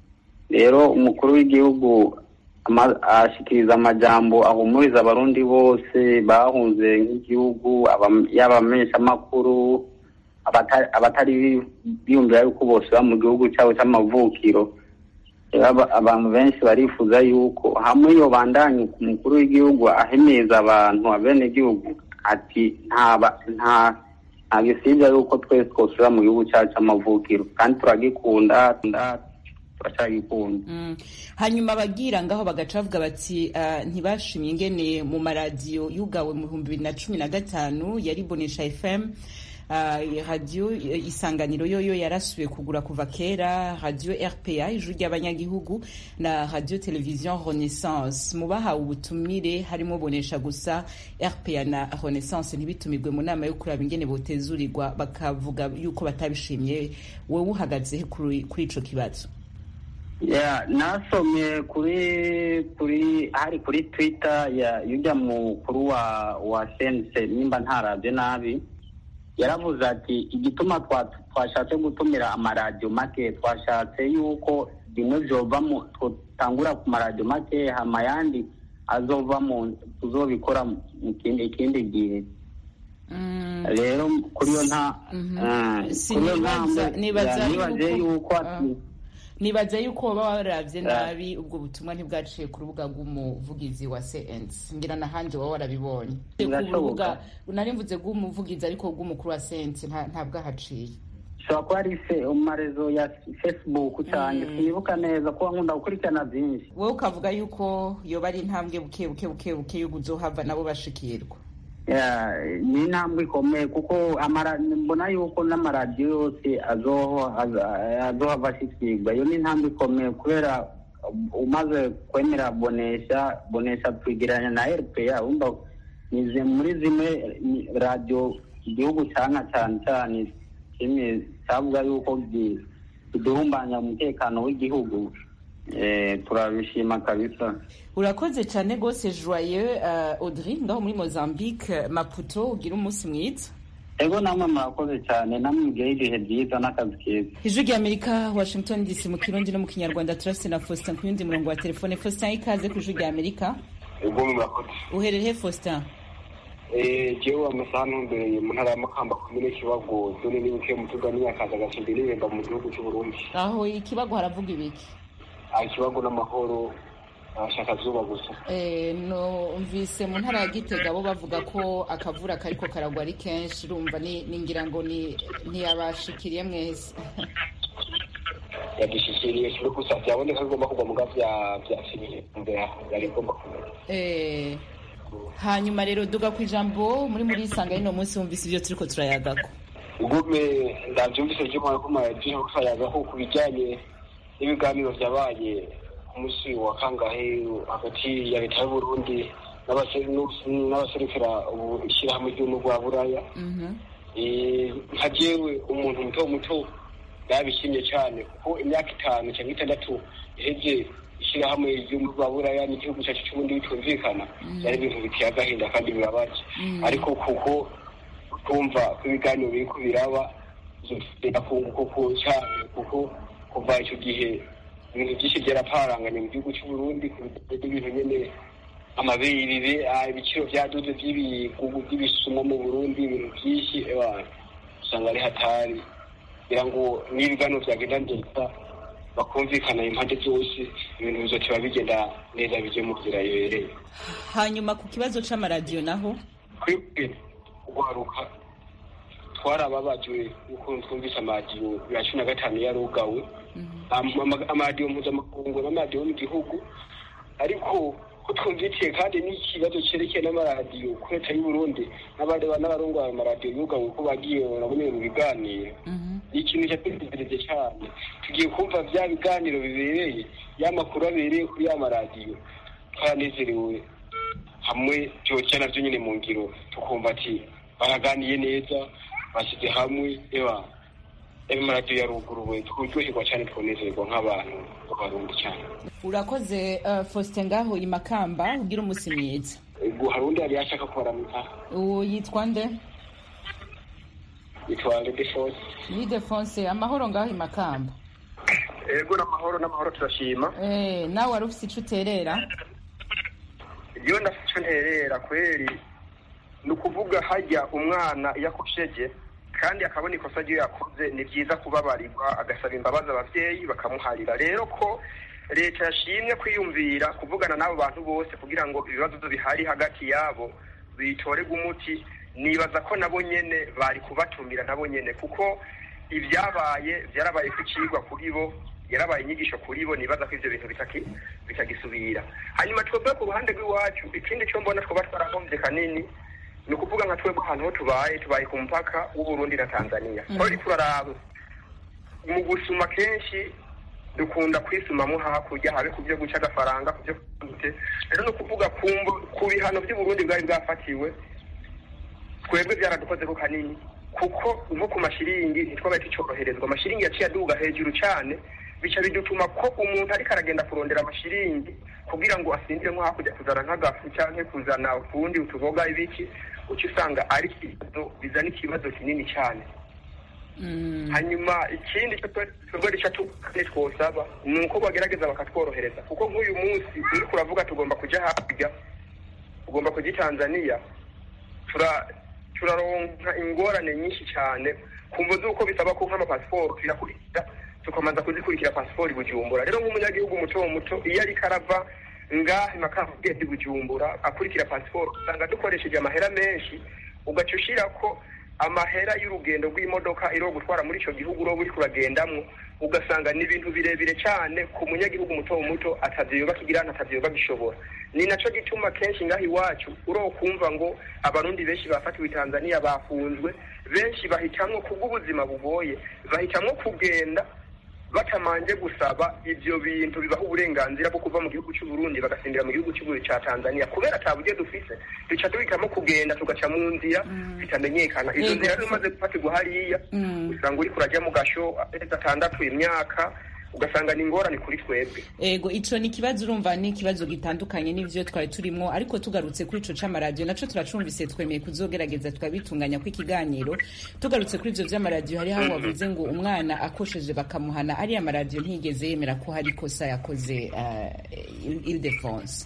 Speaker 10: rero umukuru w'igihugu ama- ashikiriza amajambo ahumuriza abarundi bose bahunze nk'igihugu aba- yaba abamenyeshamakuru abata- abatari bi- biyumvira yuko bosubira mu gihugu cyabo cy'amavukiro rero aba- abantu benshi barifuza yuko hamwe iyo bandanye ku mukuru w'igihugu ahemeza abantu abenegihugu ati nta ba- nta nta gisibya yuko twese twosubira mu gihugu cyacu cy'amavukiro kandi turagikunda nda- turacyagikunda
Speaker 1: Mm. hanyuma abagira ngaho bagaca bavuga bati uh, ntibashimye ingene mu maradiyo yugawe mu bihumbi bibiri na cumi na gatanu yari bonesha fm uh, radiyo eh, isanganiro yoyo yarasubiye kugura kuva kera radiyo rpa ijwi ry'abanyagihugu na radiyo televiziyo renaissance mu bahawe ubutumire harimo bonesha gusa rpa na renaissance ntibitumirwe mu nama yo kuraba ingene botezurirwa bakavuga yuko batabishimye wowe uhagaze he kuri kuri ico kibazo
Speaker 10: ya nasomye kuri kuri hari kuri twitter ya yujya mukuru wa wa sense nimba ntarabye nabi yaravuze ati igituma twa- twashatse gutumira amaradiyo make twashatse yuko bimwe byova mu tutangura ku maradiyo make hama ayandi azova mu tuzobikora mu kindi ikindi gihe rero kuri iyo nta eh, kuri iyo
Speaker 1: Sinibaza-
Speaker 10: ntambwe,
Speaker 1: nibaza
Speaker 10: ya, nibaze
Speaker 1: yuko-
Speaker 10: yuko ati
Speaker 1: nibaza yuko baba waravye
Speaker 10: Ah.
Speaker 1: nabi ubwo butumwa ntibwaciye ku rubuga rw'umuvugizi wa CNC ngira n'ahandi waba warabibonye ku
Speaker 10: Birashoboka.
Speaker 1: rubuga nari mvuze rw'umuvugizi ariko rw'umukuru wa CNC nta- ntabwahaciye
Speaker 10: ushobora kuba ari fe mu marezo ya facebook cyane sinibuka neza kuba nkunda gukurikirana byinshi
Speaker 1: wowe ukavuga yuko yoba ari intambwe buke buke buke buke y'uko uzohava nabo bashikirwa
Speaker 10: Ya, ni intambwe ikomeye kuko amara- mbona yuko n'amaradiyo yose azoho- aza- azohava ashikirwa iyo ni intambwe ikomeye kubera umaze kwemera bonesha bonesha twigeranya na rpa wumva ni zi- muri zimwe ni radiyo igihugu cyanka cyane cyane kimwe cyavuga yuko gi- kidurumbanya umutekano w'igihugu Eh, turabishima kabisa
Speaker 1: urakoze cyane rwose joyeux uh, audrey ngaho muri mozambique maputo ugira umunsi mwiza
Speaker 10: ego namwe murakoze cyane namwe mugire ibihe byiza n'akazi keza
Speaker 1: ijwi ry'amerika washington dc mu kirundi no mu kinyarwanda turafite na faustin ku yundi murongo wa telefone faustin ikaze ku ijwi ry'amerika
Speaker 11: ubwo murakoze
Speaker 1: uherereye faustin
Speaker 11: jewe amasaha ntumbereye mu ntara ya makamba komine kibago zone n'ibuke mu tugani akaza gasumbi n'ibemba mu gihugu cy'uburundi
Speaker 1: aho ikibago haravuga ibiki
Speaker 11: aha ikibago n'amahoro ashaka zuba gusa
Speaker 1: Eh, numvise mu ntara ya gitega bo bavuga ko akavura kariko karagwa ari kenshi urumva ni ni ngira ngo ni ntiyabashikiriye mwese
Speaker 11: yadushyikiriye kimwe gusa byaboneka ko igomba kugwa muga bya byakiriye imbere yari igomba kugwa
Speaker 1: Eh, hanyuma rero duga ku ijambo muri muri isanga y'ino munsi wumvise ibyo turiko turayagako
Speaker 11: gume ndabyumvise by'umwana ko maradiyo kusayaga ko ku bijyanye n'ibiganiro byabaye ku munsi wa kangahe hagati ya leta y'uburundi n'abase- n'abaserukira ubu- ishyirahamwe ry'ubumwe bwa buraya Eh, nka jewe umuntu muto muto yabishimye cyane kuko imyaka itanu cyangwa itandatu iheze ishyirahamwe ry'ubumwe bwa buraya n'igihugu cyacu cy'ubundi bitumvikana byari ibintu biteye agahinda kandi birabaje
Speaker 12: Mm.
Speaker 11: ariko kuko kumva ko ibiganiro biri ko biraba akunguko ko cyane kuko kuva icyo gihe ibintu byinshi byaraparanganye mu gihugu cy'u Burundi ku bijyanye n'ibintu nyene amabirire ah, ibiciro byaduze by'ibigugu by'ibisumo mu Burundi ibintu byinshi ewa usanga ari hatari kugira ngo n'ibiganiro byagenda neza bakumvikana impande zose ibintu bizotiba bigenda neza bije mu nzira ibereye
Speaker 1: hanyuma ku kibazo c'amaradiyo naho
Speaker 11: twebwe guharuka twarababajwe ukuntu twumvise amaradiyo ya cumi na gatanu yarugawe Am- ama- amaradiyo mpuzamakungu n'amaradiyo yo mu gihugu ariko ko twumvitiye kandi n'ikibazo cyerekeye n'amaradiyo ku leta y'u Burundi n'abandi n'abarongoye amaradiyo yugawe ko bagiye baraboneye mu biganiro ni ikintu cyatunezereje cyane tugiye kumva bya biganiro bibereye ya makuru abereye kuri ya maradiyo twaranezerewe hamwe byoca navyo nyine mu ngiro tukumva ati baraganiye neza bashyize hamwe eba ayo maradiyo yaruguruwe turyoherwa cyane twonezerwa nk'abantu b'abarundi cyane
Speaker 1: urakoze uh, faustin ngaho i makamba ugira umunsi mwiza
Speaker 11: ubwo hari undi yari yashaka kubaramika
Speaker 1: uwo yitwa nde
Speaker 11: yitwa Redefos
Speaker 1: ni defonse amahoro ngaho i makamba
Speaker 13: ego n'amahoro n'amahoro turashima
Speaker 1: Eh, nawe wari ufise ico uterera
Speaker 13: iyo ndafite nterera kweri ni ukuvuga hajya umwana iyo akosheje kandi akabona ikosa ryo yakoze ni byiza kubabarirwa agasaba imbabazi abavyeyi bakamuharira rero ko leta yashimye kwiyumvira kuvugana n'abo bantu bose kugira ngo ibibazo bihari hagati yabo bitorerwe umuti nibaza ko nabo nyene bari kubatumira nabo nyene kuko ibyabaye byarabaye ku cigwa kuri bo yarabaye inyigisho kuri bo nibaza ko ivyo bintu bitaki- bitagisubira hanyuma twebwe ku ruhande rw'iwacu ikindi cyo mbona twoba twarahombye kanini ni ukuvuga nka twebwe ahantu ho tubaye tubaye ku mupaka w'uburundi na tanzania
Speaker 1: Mhm.
Speaker 13: aho uriko uraraba mu gusuma kenshi dukunda kwisumamo hakurya habe ku byo guca agafaranga ku byo gute rero ni ukuvuga ku mbu- ku bihano by'uburundi bwari bwafatiwe twebwe byaradukozeko kanini kuko nko ku mashiringi ntitwabaye tucoroherezwa amashiringi yaciye aduga hejuru cyane bica bidutuma ko umuntu ariko aragenda kurondera amashiringi kugira ngo asindire nko hakurya kuzana nk'agafu cyangwa kuzana utundi utuboga ibiki uca usanga ari ikibazo bizana ikibazo kinini cyane hanyuma ikindi cyo twe- twebwe rica tukane twosaba ni uko bagerageza bakatworohereza kuko nk'uyu munsi uriko uravuga tugomba kuja hakurya tugomba kuja i tanzania tura turaronka ingorane nyinshi cyane kumva z'uko bisaba ko nk'amapasiporo tuyakurikira tukamanza kuzikurikira pasiporo i bujumbura rero nk'umunyagihugu muto muto iyo ariko arava ngaha imakamba ugenda i bujumbura akurikira pasiporo usanga dukoresheje amahera menshi ugaca ushira ko amahera y'urugendo rw'imodoka iriho gutwara muri icyo gihugu uroba uriko uragendamwo ugasanga ni ibintu birebire cyane ku munyagihugu muto muto atavyoba kigira atavyoba bishobora ni naco gituma kenshi ngaho iwacu uro kumva ngo abarundi benshi bafatiwe i tanzania bafunzwe benshi bahitamwo kubw'ubuzima bugoye bahitamwo kugenda batamanje gusaba ivyo bintu bibaha uburenganzira bwo kuva mu gihugu cy'u Burundi bagasindira mu gihugu cy'u ca Tanzania kubera ata buryo dufise duca duhitamo kugenda tugaca mu nzira bitamenyekana izo
Speaker 1: Yego.
Speaker 13: nzira rero umaze gufatirwa hariya usanga uriko urajya mu gasho amezi atandatu imyaka ugasanga ni ingorane kuri twebwe
Speaker 1: ego ico ni ikibazo urumva ni ikibazo gitandukanye n'ivyo twari turimwo ariko tugarutse kuri ico c'amaradiyo naco turacumvise twemeye kuzogerageza twabitunganya ko ikiganiro tugarutse kuri ivyo vy'amaradiyo hariho aho wavuze ngo umwana akosheje bakamuhana ariya maradiyo ntiyigeze yemera ko hari ikosa yakoze uh, Ildefonse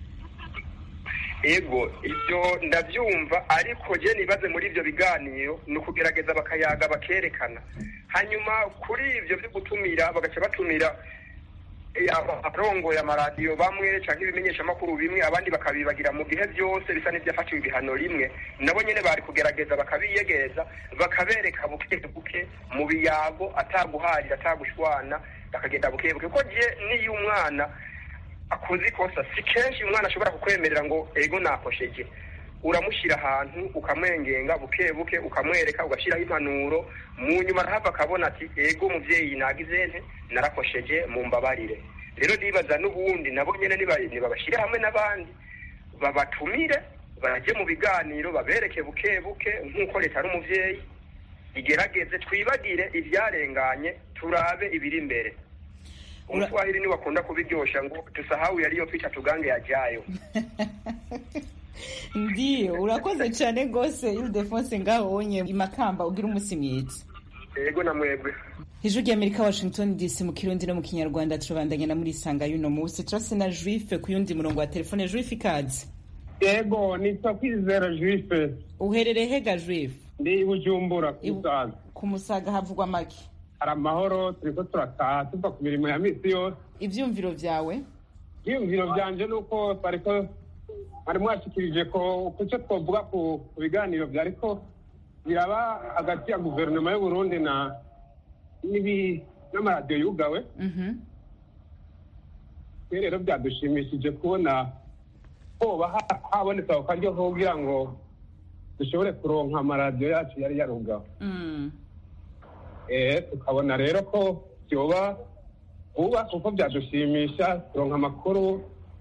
Speaker 13: ego ibyo ndabyumva ariko je nibaze muri ibyo biganiro ni ukugerageza bakayaga bakerekana hanyuma kuri ibyo byo gutumira bagaca batumira abarongoye amaradiyo bamwe cyangwa ibimenyeshamakuru bimwe abandi bakabibagira mu gihe byose bisa n'ibyafatiwe ibihano rimwe nabo nyine bari kugerageza bakabiyegereza bakabereka buke buke mu biyago ataguharira atagushwana bakagenda buke buke kuko je niyo umwana akoze ikosa si kenshi umwana ashobora kukwemerera ngo ego nakosheje uramushyira ahantu ukamwengenga buke buke ukamwereka ugashyiraho impanuro mu nyuma arahava akabona ati ego umubyeyi nagize nte narakosheje mu mbabarire rero nibaza n'ubundi nabo nyine nibabashyire hamwe n'abandi babatumire bajye mu biganiro babereke buke buke nk'uko leta ari umubyeyi igerageze twibagire ibyarenganye turabe ibiri imbere umuswahili niwe akunda kubiryosha ngo tusahau yariyo picha tugange yajayo
Speaker 1: ndiyo urakoze cyane rwose ildefonse ngaho wonye imakamba ugira umunsi mwiza
Speaker 13: yego na mwebwe
Speaker 1: ijwi ry'amerika washington dc mu kirundi no mu kinyarwanda turabandanya na muri isanga y'uno munsi turase na juife ku yundi murongo wa telefone juife ikaze
Speaker 7: yego nitwa kwizera juife
Speaker 1: uherereye hega juife
Speaker 7: ndi bujumbura ku musaga
Speaker 1: ku musaga havugwa make
Speaker 7: hari amahoro turiko turataha tuva ku mirimo ya misi yose
Speaker 1: ivyumviro vyawe
Speaker 7: ivyumviro vyanje nuko twariko mwari mwashikirije ko kuco twovuga ku biganiro vyariko biraba hagati ya guverinoma y'uburundi na n'amaradiyo yugawe rero byadushimishije kubona hoba habonetse ako karyo kugira ngo dushobore kuronka amaradiyo yacu yari yarugawe tukabona rero ko byoba vuba kuko byadushimisha kuronka amakuru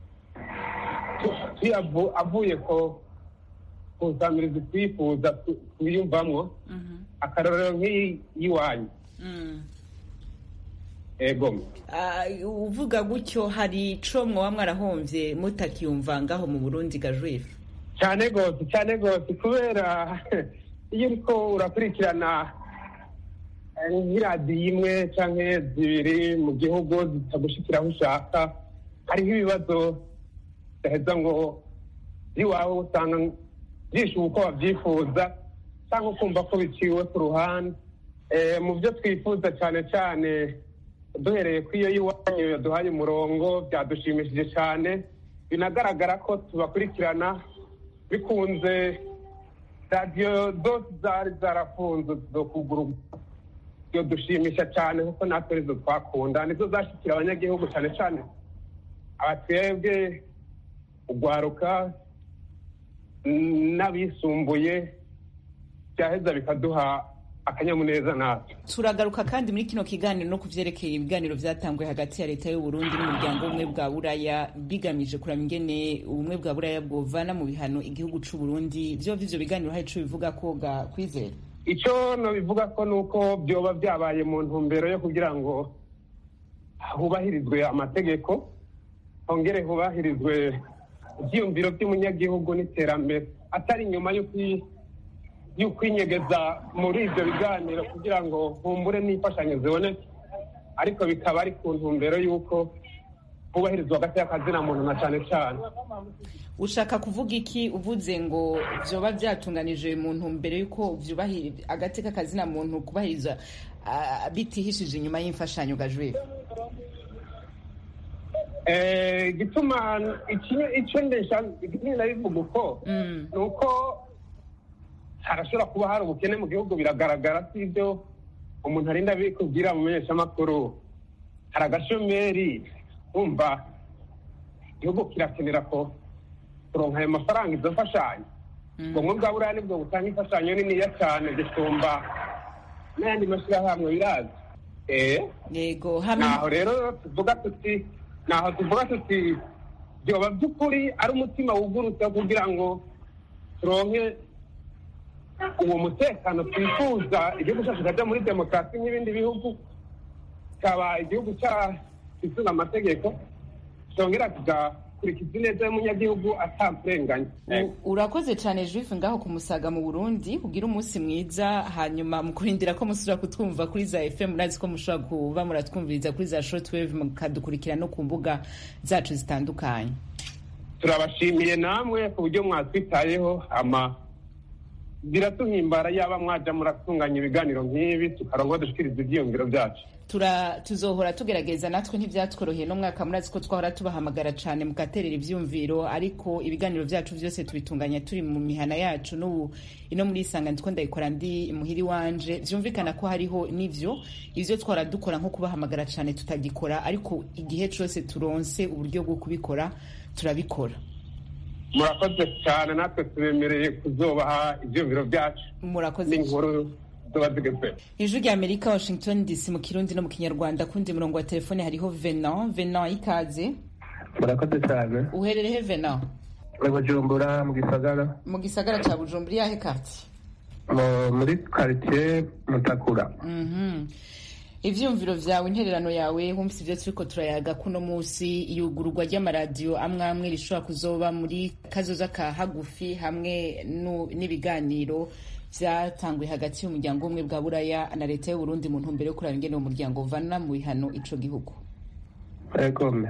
Speaker 7: avuye ko kusamiriza twifuza twiyumvamwo akarorero nk'iyiwanyu ego
Speaker 1: uvuga gutyo hari ico mwoba mwarahomvye mutakiyumva ngaho mu burundi gajwife
Speaker 7: cyane rwose cyane rwose kubera iyo uriko urakurikirana nk'iradiyo imwe canke zibiri mu gihugu zitagushikira aho ushaka hariho ibibazo udaheza ngo iwawe usanga byishuba uko wabyifuza cyangwa ukumva ko biciwe ku ruhande mu byo twifuza cyane cyane duhereye ku iyo y'iwanyu yaduhaye umurongo byadushimishije cyane binagaragara ko tubakurikirana bikunze radiyo zose zari zarafunze zo kugura iyo dushimisha cyane kuko natwe arizo twakunda nizo zashyikira abanyagihugu cyane cyane abatwebwe ugwaruka n'abisumbuye byaheza bikaduha akanyamuneza natwe
Speaker 1: turagaruka kandi muri kino kiganiro no kuvyerekeye ibiganiro vyatanguye hagati ya leta y'uburundi n'umuryango w'ubumwe bwa buraya bigamije kuraba ingene ubumwe bwa buraya bwovana mu bihano igihugu c'uburundi vyo vyo biganiro hari ico bivuga ko ga kwizera
Speaker 7: ico nobivuga ko nuko vyoba vyabaye mu ntumbero yo kugira ngo hubahirizwe amategeko hongere hubahirizwe ivyiyumviro vy'umunyagihugu n'iterambere atari inyuma y'ukwinyegeza muri ivyo biganiro kugira ngo humbure n'imfashanyo ziboneke ariko bikaba ari ku ntumbero y'uko hubahirizwa hagati y'akazina muntu na cane cane
Speaker 1: ushaka kuvuga iki uvuze ngo vyoba vyatunganije mu ntumbero y'uko vyubahiriza agati k'akazina muntu kubahiriza bitihishije inyuma y'imfashanyo gajwira
Speaker 7: gituma icyo ndesha nabivuga uko ni uko harashobora kuba hari ubukene mu gihugu biragaragara si ibyo umuntu arinda abikubwira mu menyeshamakuru hari agashomeri wumva igihugu kirakenera ko kuronka ayo mafaranga izo mfashanyo ubwo bwa buriya nibwo butanga imfashanyo niniya cyane gusumba n'ayandi mashyirahamwe birazi
Speaker 1: yego
Speaker 7: naho rero tuvuga tuti naho tuvuga tuti byoba by'ukuri ari umutima wugurutse kugira ngo turonke uwo mutekano twifuza igihugu cyacu kikajya muri demokarasi nk'ibindi bihugu kikaba igihugu cy'isunga amategeko cyongera kigakurikiza ineza y'umunyagihugu atamurenganya
Speaker 1: urakoze cyane juife ngaho ku musaga mu burundi ugira umunsi mwiza hanyuma mu kurindira ko musubira kutwumva kuri za fm murazi ko mushobora kuba muratwumviriza kuri za shortwave mukadukurikira no ku mbuga zacu zitandukanye
Speaker 7: turabashimiye namwe ku buryo mwatwitayeho ama
Speaker 12: biratuhimbara yaba mwaja muratunganya ibiganiro nk'ibi tukarongo dushikiriza ivyiyumviro vyacu
Speaker 1: tura tuzohora tugerageza natwe ntivyatworoheye no mwaka murazi ko twahora tubahamagara cane mugaterera ivyumviro ariko ibiganiro vyacu vyose tubitunganya turi mu mihana yacu n'ubu ino muri isanga ndiko ndayikora ndi muhiri wanje vyumvikana ko hariho n'ivyo ivyo twahora dukora nko kubahamagara cane tutagikora ariko igihe cose turonse uburyo bwo kubikora turabikora
Speaker 12: murakoze cyane natwe tubemereye kuzobaha ivyumviro vyacu
Speaker 1: murakoze
Speaker 12: n'inkuru ziba zigeze
Speaker 1: ijwi rya amerika washington dc mu kirundi no mu kinyarwanda kundi murongo wa telefone hariho venan venan ikaze
Speaker 14: murakoze cyane
Speaker 1: uhererehe venan
Speaker 14: mu bujumbura mu gisagara
Speaker 1: mu gisagara ca bujumbura iyahe kartie
Speaker 14: muri quartier mutakura
Speaker 1: ivyumviro vyawe intererano yawe wumvise ivyo turiko turayaga kuno musi iyugururwa ry'amaradiyo amwe amwe rishobora kuzoba muri kazoza ka hagufi hamwe n'ibiganiro vyatanguye hagati y'umuryango umwe bwa buraya na leta y'uburundi mu ntumbero yo kuraba ingene uwo muryango uvana mu bihano ico gihugu
Speaker 14: egome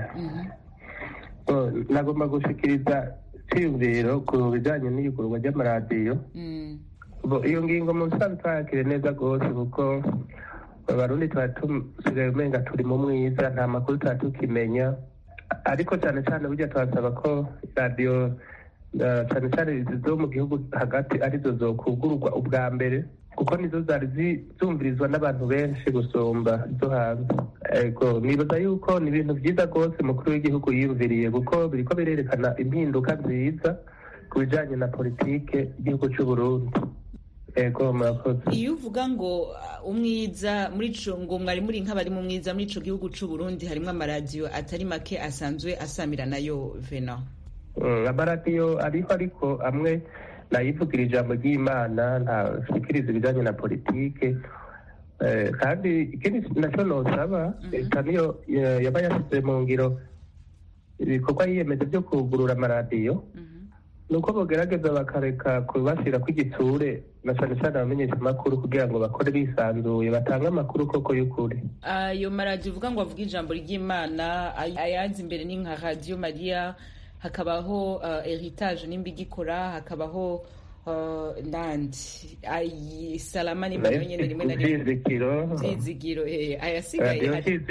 Speaker 14: nagomba gushikiriza iciyumviro ku bijanye n'iyugururwa ry'amaradiyo iyo ngingo mu busanzwe twayakire neza rwose kuko abarundi tuba tusigaye umenga turi mu mwiza nta makuru tuba tukimenya ariko cyane cyane burya turasaba ko radiyo cyane cyane zo mu gihugu hagati arizo zokugururwa ubwa mbere kuko nizo zari zumvirizwa n'abantu benshi gusumba izo hanze ego nibaza yuko ni ibintu byiza rwose umukuru w'igihugu yiyumviriye kuko biriko birerekana impinduka nziza ku bijanye na politike y'igihugu c'uburundi ego murakoze
Speaker 1: iyo uvuga ngo umwiza muri ico ngo mwari muri nk'abari mu mwiza muri ico gihugu c'uburundi harimwo amaradiyo atari make asanzwe asamira nayo vena
Speaker 14: amaradiyo ariho ariko amwe nayivugira ijambo ry'imana ntashikiriza ibijanye na politike kandi ikindi naco nosaba leta niyo yaba yashyize mu ngiro ibikorwa yiyemeje byo kugurura amaradiyo nuko bogerageza bakareka kubashyira kw'igitsure na cyane cyane abamenyesha amakuru kugira ngo bakore bisanzuye batange amakuru koko y'ukuri
Speaker 1: ayo maradiyo uvuga ngo avuga ijambo ry'imana ayazi imbere ni nka radiyo mariya hakabaho heritage nimba igikora hakabaho nandi salama nimba nayo nyene rimwe na rimwe vyizigiro ayasigaye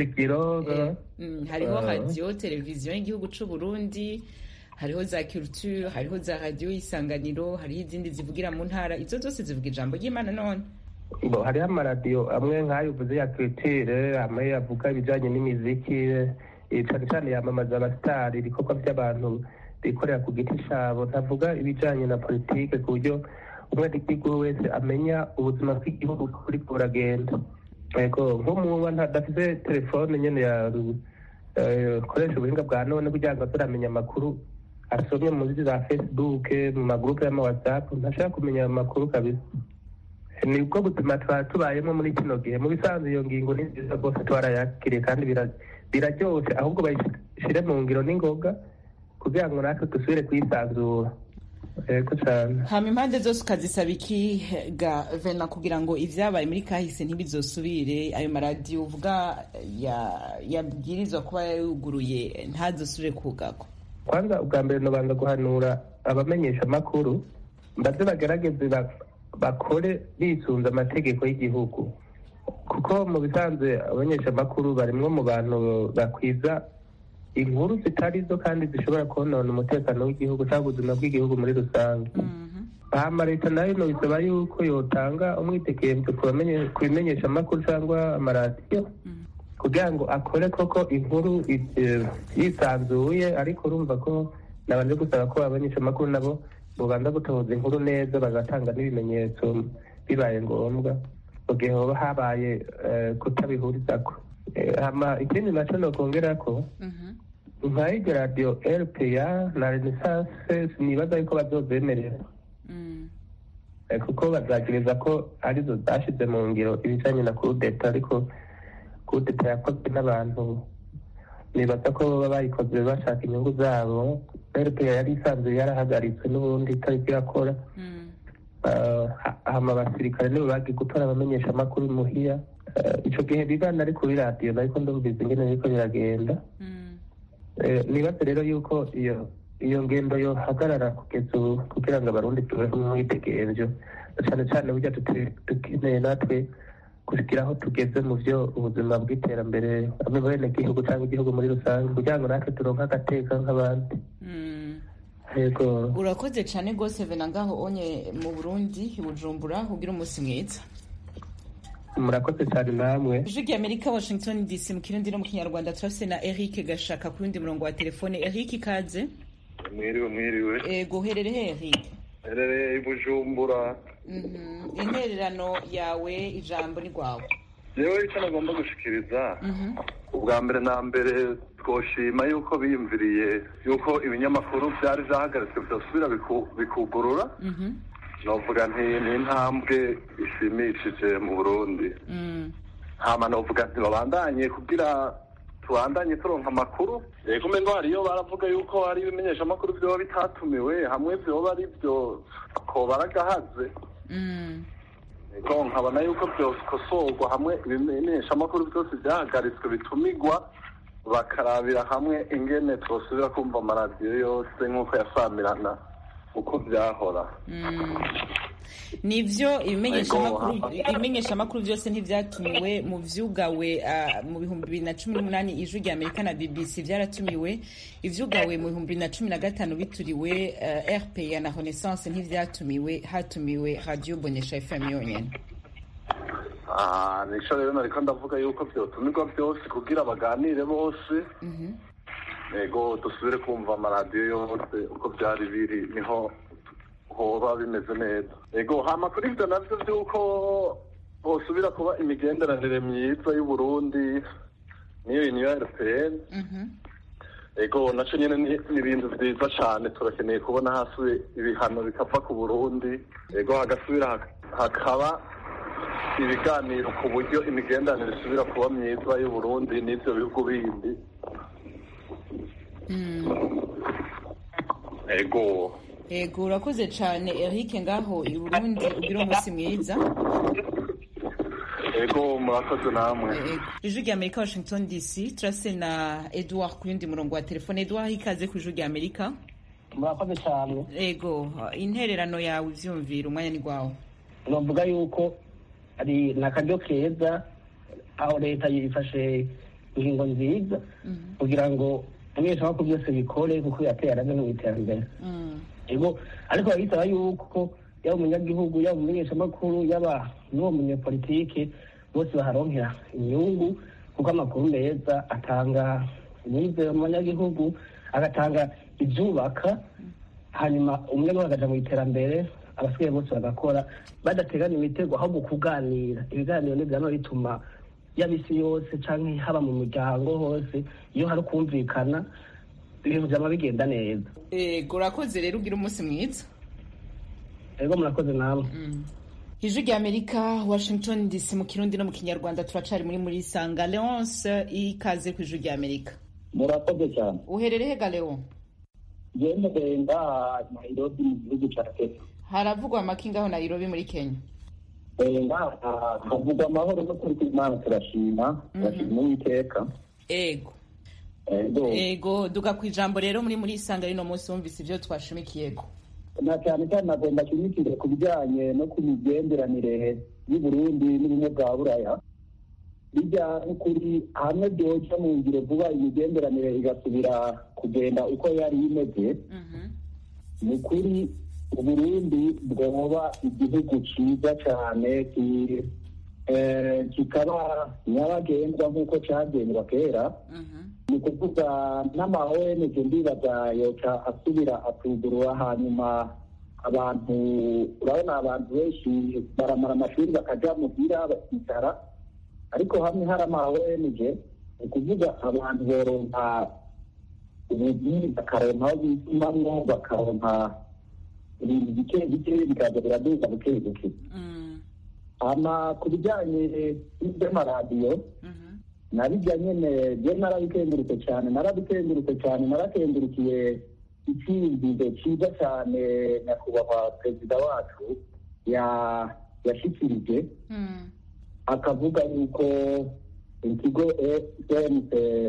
Speaker 1: hariho radiyo televiziyo y'igihugu c'uburundi hariho za culture hariho za radiyo y'isanganiro hariho izindi zivugira mu ntara izo zose zivuga ijambo ry'imana none
Speaker 14: bo hariho amaradiyo amwe nk'ayo uvuze ya culture amwe avuga ibijanye n'imiziki cane cane yamamaza abasitari ibikorwa by'abantu bikorera ku giti cabo ntavuga ibijanye na politike ku buryo umwenegihugu wese amenya ubuzima bw'igihugu kuri buragenda ego nk'umuba ntadafise telefone nyene ya koresha ubuhinga bwa none kugira ngo turamenya amakuru asomye muri za facebook mu magurupe y'ama whatsapp ntashaka kumenya amakuru kabisa nibwo buzima tuba tubayemo muri kino gihe mu bisanzwe iyo ngingo ni nziza rwose twarayakiriye kandi biraryoshe ahubwo bayishire mu ngiro n'ingoga kugira ngo natwe dusubire kuyisanzura yego cyane
Speaker 1: hama impande zose ukazisaba iki ga vena kugira ngo ivyabaye muri kahise ntibizosubire ayo maradiyo uvuga yabwirizwa kuba yuguruye ntazosubire kugagwa
Speaker 14: kwanza ubwa mbere nobanza guhanura abamenyesha amakuru mbaze bagerageze bakore bisunze amategeko y'igihugu kuko mu bisanzwe abamenyesha amakuru barimwo mu bantu bakwiza inkuru zitari zo kandi zishobora konona umutekano w'igihugu cyangwa ubuzima bw'igihugu muri rusange hama leta nayo bisaba yuko yotanga umwitekembe ku bimenyesha amakuru cyangwa amaradiyo kugira ngo akore koko inkuru yisanzuye ariko urumva ko nabanje gusaba ko abamenyesha amakuru nabo bobanza gutoza inkuru neza bagatanga n'ibimenyetso bibaye ngombwa mu gihe hoba habaye kutabihurizako hama ikindi naco nokongera ko nka iryo radiyo rpa na renaissance nibaza yuko bazozemerera kuko bazagiriza ko arizo zashize mu ngiro ibijanye na kudeta ariko kudeta yakozwe n'abantu nibaza ko baba bayikoze bashaka inyungu zabo rpa yari isanzwe yarahagaritswe n'ubundi itariko irakora hama abasirikare nibo bagiye gutora abamenyesha amakuru muhiya ico gihe bibana ari kuri radiyo nariko ndumviza ingene biriko biragenda nibaze rero yuko iyo iyo ngendo yohagarara kugeza ubu kugira ngo abarundi tubeho umwitegerezo cyane cyane burya dute- dukeneye natwe kugira aho tugeze mu byo ubuzima bw'iterambere bamwe mu benegihugu cyangwa igihugu muri rusange kugira ngo natwe turonke agateka nk'abandi yego
Speaker 1: urakoze cyane rwose vena ngaho onye mu burundi i bujumbura ugira umunsi mwiza
Speaker 14: murakoze cyane namwe
Speaker 1: ijwi ry'amerika washington dc mu kirundi no mu kinyarwanda turafise na eric gashaka ku yundi murongo wa telefone eric ikaze
Speaker 15: mwiriwe mwiriwe
Speaker 1: ego uherere he eric
Speaker 15: herereye i bujumbura
Speaker 1: Mhm. intererano yawe ijambo ni rwawe
Speaker 15: yewe icyo nagomba gushikiriza
Speaker 1: Mhm.
Speaker 15: ubwa mbere na mbere twoshima yuko biyumviriye yuko ibinyamakuru byari byahagaritswe byosubira biku- bikugurura
Speaker 1: Mhm.
Speaker 15: novuga nti ni intambwe ishimishije mu burundi
Speaker 1: Mm.
Speaker 15: hama novuga nti babandanye kugira tubandanye turonka amakuru yego umengo hariyo baravuga yuko hari ibimenyeshamakuru vyoba bitatumiwe hamwe vyoba ari vyo ko baragahaze
Speaker 1: Mm.
Speaker 15: Ego nkabona yuko byokosorwa hamwe ibimenyeshamakuru byose byahagaritswe bitumigwa bakarabira hamwe ingene twosubira kumva amaradiyo yose nk'uko yasamirana uko byahora
Speaker 1: Mm. nivyo ibimenyeshamakuru
Speaker 15: Ego.
Speaker 1: ibimenyeshamakuru byose ntivyatumiwe mu vyugawe ah, mu bihumbi bibiri na cumi n'umunani ijwi rya amerika na bbc vyaratumiwe ivyugawe mu bihumbi bibiri na cumi na gatanu bituriwe uh, rpa na renaissance ntivyatumiwe hatumiwe radio bonesha fm yonyene
Speaker 15: Ah, nico rero nariko ndavuga yuko vyotumirwa byose kugira baganire bose ego dusubire kumva amaradiyo yose uko byari biri niho hoba bimeze neza ego hama kuri ivyo navyo vy'uko hosubira kuba imigenderanire myiza y'uburundi niyo uniyo rpn ego naco nyene ni ni ibintu vyiza cane turakeneye kubona hasi ibihano bikava ku burundi ego hagasubira hak- hakaba ibiganiro ku buryo imigenderanire isubira kuba myiza y'uburundi n'ivyo bihugu bindi ego
Speaker 1: ego urakoze cane eric ngaho i burundi ugira umunsi mwiza
Speaker 15: ego murakoze namwe
Speaker 1: ijwi rya amerika washington dc turase na edouard ku yundi murongo wa telefone edouard ikaze ku ijwi rya amerika
Speaker 16: murakoze cyane
Speaker 1: ego intererano yawe ivyumvira umwanya ni rwawe
Speaker 16: novuga yuko ari ni akaryo keza aho leta yifashe ingingo nziza kugira ngo ibimenyeshamakuru byose bikore kuko yateye arame mu iterambere ego ariko biba bisaba yuko yaba umunyagihugu yaba umumenyeshamakuru yaba n'uwo munyepolitike bose baharonkera inyungu kuko amakuru meza atanga imyizero mu banyagihugu agatanga ibyubaka hanyuma umunyagihugu akaja mu iterambere abasigaye bose bagakora badateganya imitego ahubwo kuganira ibiganiro ntibyama bituma yaba isi yose canke haba mu miryango hose iyo hari ukumvikana ibintu vyama bigenda neza
Speaker 1: ego urakoze rero ugira umunsi mwiza
Speaker 16: ego murakoze namwe
Speaker 1: ijwi rya amerika washington dc mu kirundi no mu kinyarwanda turacari muri muri sanga leonce ikaze ku ijwi rya amerika
Speaker 17: murakoze cyane
Speaker 1: uherere he galeo
Speaker 17: ngendeye ngaha nairobi mu gihugu ca kenya
Speaker 1: haravugwa amaki ngaho nairobi muri kenya
Speaker 17: Eh, ngaha havugwa amahoro no kuri kw'imana turashima turashima uwiteka
Speaker 1: ego
Speaker 17: ego
Speaker 1: ego duga ku ijambo rero muri muri sanga rino munsi wumvise ivyo twashimikiyeko
Speaker 17: na cyane cyane nagomba nshimikire ku bijyanye no ku migenderanire y'uburundi n'ubumwe bwa buraya bijya n'ukuri hamwe byoca mu ngiro vuba imigenderanire igasubira kugenda uko yari imeze ni ukuri uburundi bwoba igihugu cyiza cyane ki- eh, kikaba nyabagendwa nk'uko cyagendwa kera ni ukuvuga n'ama ONG ndibaza yoca asubira atugurura hanyuma abantu urabona abantu benshi baramara amashuri bakaja muhira bakicara ariko hamwe hari ama ONG ni ukuvuga abantu boronka ubuzi bakaronka aho bitumamwo bakaronka ibintu bike bike bikaza biraduza buke buke hama ku bijyanye n'iby'amaradiyo nabijya nyene je narabikengurutse cyane narabikengurutse cyane narakengurukiye icyiyumviro cyiza cyane nyakubahwa perezida wacu ya- yashikirije akavuga yuko ikigo cmc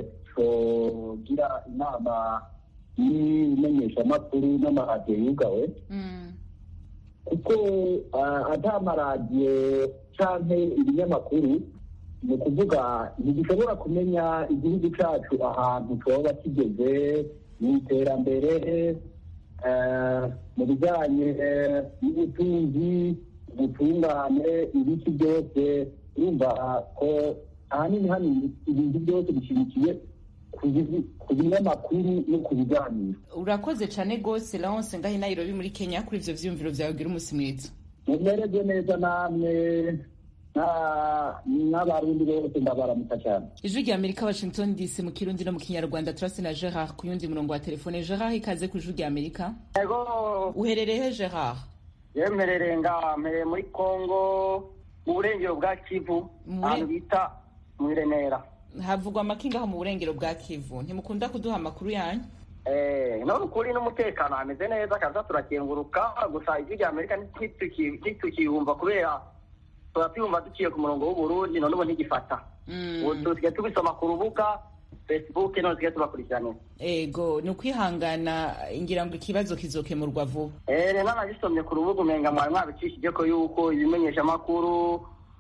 Speaker 17: cogira inama y'imenyeshamakuru n'amaradiyo yugawe kuko ah, ata amaradiyo canke ibinyamakuru ni ukuvuga ntigishobora kumenya igihugu cacu ahantu coba kigeze mu iterambere eh, mu bijanye n'ubutunzi ubutungane ibiki byose urumva ko ahanini hano ibintu byose bishimikiye ku bizi- ku binyamakuru no ku biganiro
Speaker 1: urakoze cyane rwose laonse ngaho i nairobi muri kenya kuri ivyo vyiyumviro vyawe gira umunsi mwiza
Speaker 17: mumererwe neza namwe na- n'abarundi bose ndabaramutsa cyane
Speaker 1: ijwi rya amerika washington dc mu kirundi no mu kinyarwanda turasi na gerard ku yundi murongo wa telefone gerard ikaze ku ijwi rya amerika
Speaker 10: Ego
Speaker 1: uherereye he gerard
Speaker 10: yemerere nga mpereye muri Kongo mu burengero bwa Kivu ahantu bita mu Remera.
Speaker 1: havugwa amakingaho mu burengero bwa kivu ntimukunda kuduha amakuru yanyu
Speaker 10: Eh, none ukuri n'umutekano hameze neza kaza turakenguruka gusa ijwi rya Amerika ntituki- ntitukiyumva kubera turatwumva duciye ku murongo w'Uburundi none ubu ntigifata. Ubu tusigaye tubisoma ku rubuga Facebook none tusigaye tubakurikirana.
Speaker 1: ego ni ukwihangana ngira ngo ikibazo kizokemurwa vuba
Speaker 10: Eh, rero nabisomye ku rubuga umenga mwari mwabicishije ko yuko ibimenyeshamakuru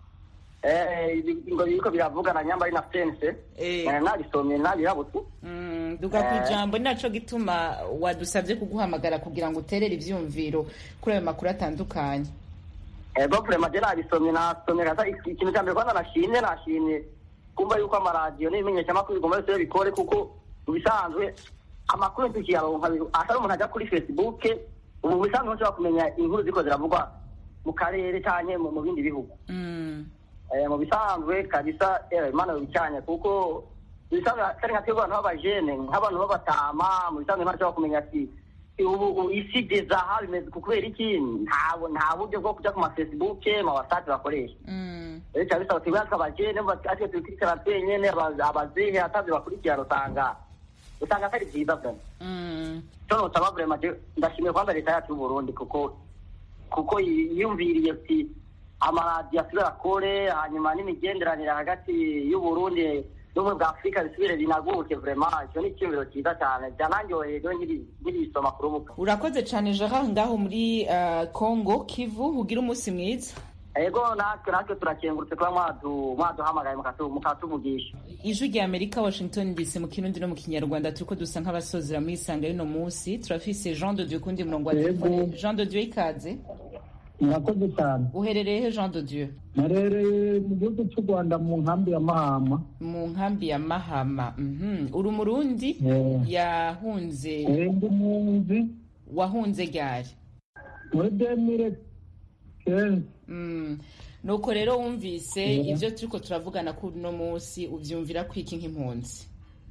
Speaker 10: eh, ibi- ngo biriko biravugana nyamba ari na sense Eh, nabisomye nabirabutse
Speaker 1: Mm, duga ku ijambo ni naco gituma wadusabye kuguhamagara kugira ngo uterere ivyumviro kuri ayo makuru atandukanye
Speaker 10: ego vrema je nabisomye nasomye kasa iki- ikintu cya mbere kwanza nashimye nashimye kumva yuko amaradiyo n'ibimenyeshamakuru bigomba byose bikore kuko mu bisanzwe amakuru tukiyaronka bi- atari umuntu ajya kuri facebook ubu mu bisanzwe ntushobora kumenya inkuru ziko ziravugwa mu karere canke mu mu bindi bihugu Eh, mu bisanzwe kabisa eh, imana yobicanye kuko mu bisanzwe atari nka twebwe abantu b'abajene nk'abantu b'abatama mu bisanzwe imana ishobora kumenya ati ubu ubu isi igeze aha bimeze ku kubera iki nta nta buryo bwo kujya ku ma facebook ma whatsapp bakoresha rero cyangwa bisaba twebwe tw'abajene atwe tubikurikirana twenyene aba- abazehe atavyo bakurikirana usanga usanga atari byiza vyane cyo nosaba vrema je ndashimiye kwanza leta yacu y'uburundi kuko kuko yiyumviriye ati amaradiyo asubire akore hanyuma n'imigenderanire hagati y'uburundi n'ubumwe bwa afurika bisubire binaguke vrema icyo ni icyumviro cyiza cyane byananyoheye rero nkiri- nkibisoma ku rubuga
Speaker 1: urakoze cane gerard ngaho muri uh, congo kivu ugira umunsi mwiza
Speaker 10: ego natwe natwe turakengurutse kuba mwadu- mwaduhamagaye mukatu- mukatuvugisha
Speaker 1: ijwi rya amerika washington dc mu kirundi no mu kinyarwanda turiko dusa nk'abasozera muri isanga y'uno munsi turafise jean de dieu kundi murongo wa
Speaker 17: Yego.
Speaker 1: telefone jean de dieu ikaze
Speaker 17: murakoze cyane
Speaker 1: uherereye he jean de dieu
Speaker 17: narereye mu gihugu cy'u rwanda mu nkambi ya mahama
Speaker 1: mu nkambi ya mahama mhm uri umurundi
Speaker 17: Eh.
Speaker 1: yahunze
Speaker 17: Eh, ndi munzi
Speaker 1: wahunze ryari
Speaker 17: muri demire kenzi
Speaker 1: Mm. nuko rero wumvise
Speaker 17: Yeah.
Speaker 1: ivyo turiko turavugana kuri uno munsi uvyumvira kwiki nk'impunzi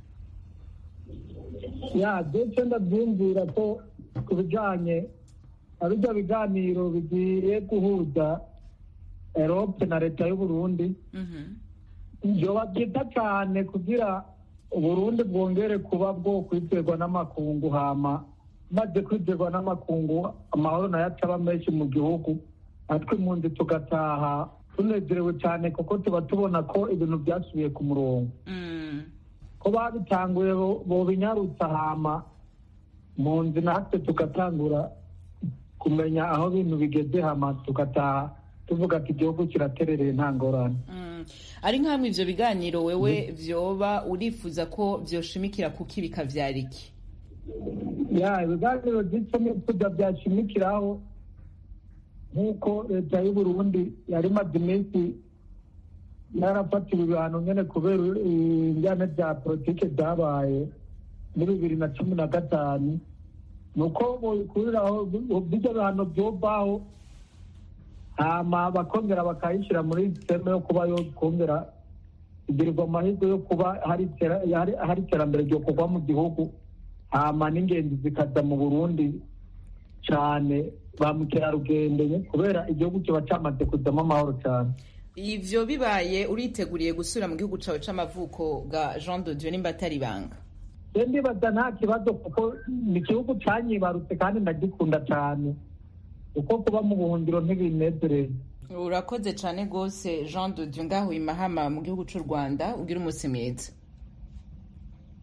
Speaker 17: ya ndetse ndabyumvira ko ku bijyanye na bijya biganiro bigiye guhuza erope na leta y'uburundi byoba byiza cyane kugira uburundi bwongere kuba bwo kwizerwa n'amakungu hama maze kwizerwa n'amakungu amahoro nayo acaba menshi mu gihugu natwe impunzi tugataha tunezerewe cyane kuko tuba tubona ko ibintu byasubiye ku murongo ko babitanguye bo- bobinyarutsa hama mu nzi natwe tugatangura kumenya aho ibintu bigeze hama tugataha tuvuga ati igihugu kiraterereye nta ngorane
Speaker 1: ari nk'amwe ivyo biganiro wewe vyoba urifuza ko vyoshimikira kuki bikavyara iki
Speaker 17: ya ibiganiro by'icyo nifuza byashimikiraho nk'uko leta y'uburundi yari imaze iminsi yarafatiwe ibihano nyene kubera injyane bya politike byabaye muri bibiri na cumi na gatanu ni uko bobikuriraho bijya bihano byovaho hama bakongera bakayishyira muri sisiteme yo kuba yo kongera kugirirwa amahirwe yo kuba hari itera- hari- hari iterambere ryo kugwa mu gihugu hama n'ingenzi zikaza mu burundi cyane ba mukerarugendo kubera igihugu kiba cyamaze kuzamo amahoro cyane
Speaker 1: ivyo bibaye uriteguriye gusubira mu gihugu cawe c'amavuko bwa jean de dieu nimba atari ibanga
Speaker 17: rero ndibaza nta kibazo kuko ni igihugu cyanyibarutse kandi ndagikunda cyane kuko kuba mu buhungiro ntibinezereye
Speaker 1: urakoze cane rwose jean de dieu ngaho i mahama mu gihugu c'u rwanda ugira umunsi mwiza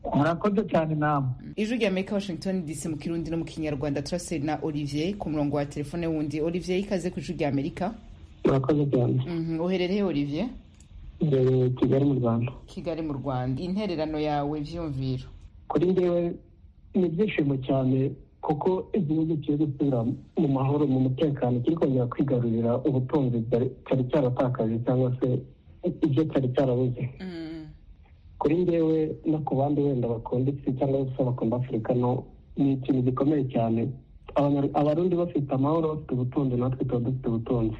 Speaker 17: murakoze cyane namwe
Speaker 1: ijwi rya amerika washington dc mu kirundi no mu kinyarwanda turase na olivier ku murongo wa telefone wundi olivier ikaze ku ijwi rya amerika
Speaker 18: murakoze cyane
Speaker 1: Mhm, uherereye olivier
Speaker 18: imbere kigali mu rwanda
Speaker 1: kigali mu rwanda intererano yawe vyumviro
Speaker 18: kuri njyewe ni ibyishimo cyane kuko igihugu kiri gusubira mu mahoro mu mutekano kiri kongera kwigarurira ubutunzi bwari- cyari cyaratakaje cyangwa se ibyo cyari cyarabuze kuri njyewe no ku bandi wenda bakunda isi cyangwa se bakunda afurika no ni ikintu gikomeye cyane Abanya- abarundi bafite amahoro bafite ubutunzi natwe tuba dufite ubutunzi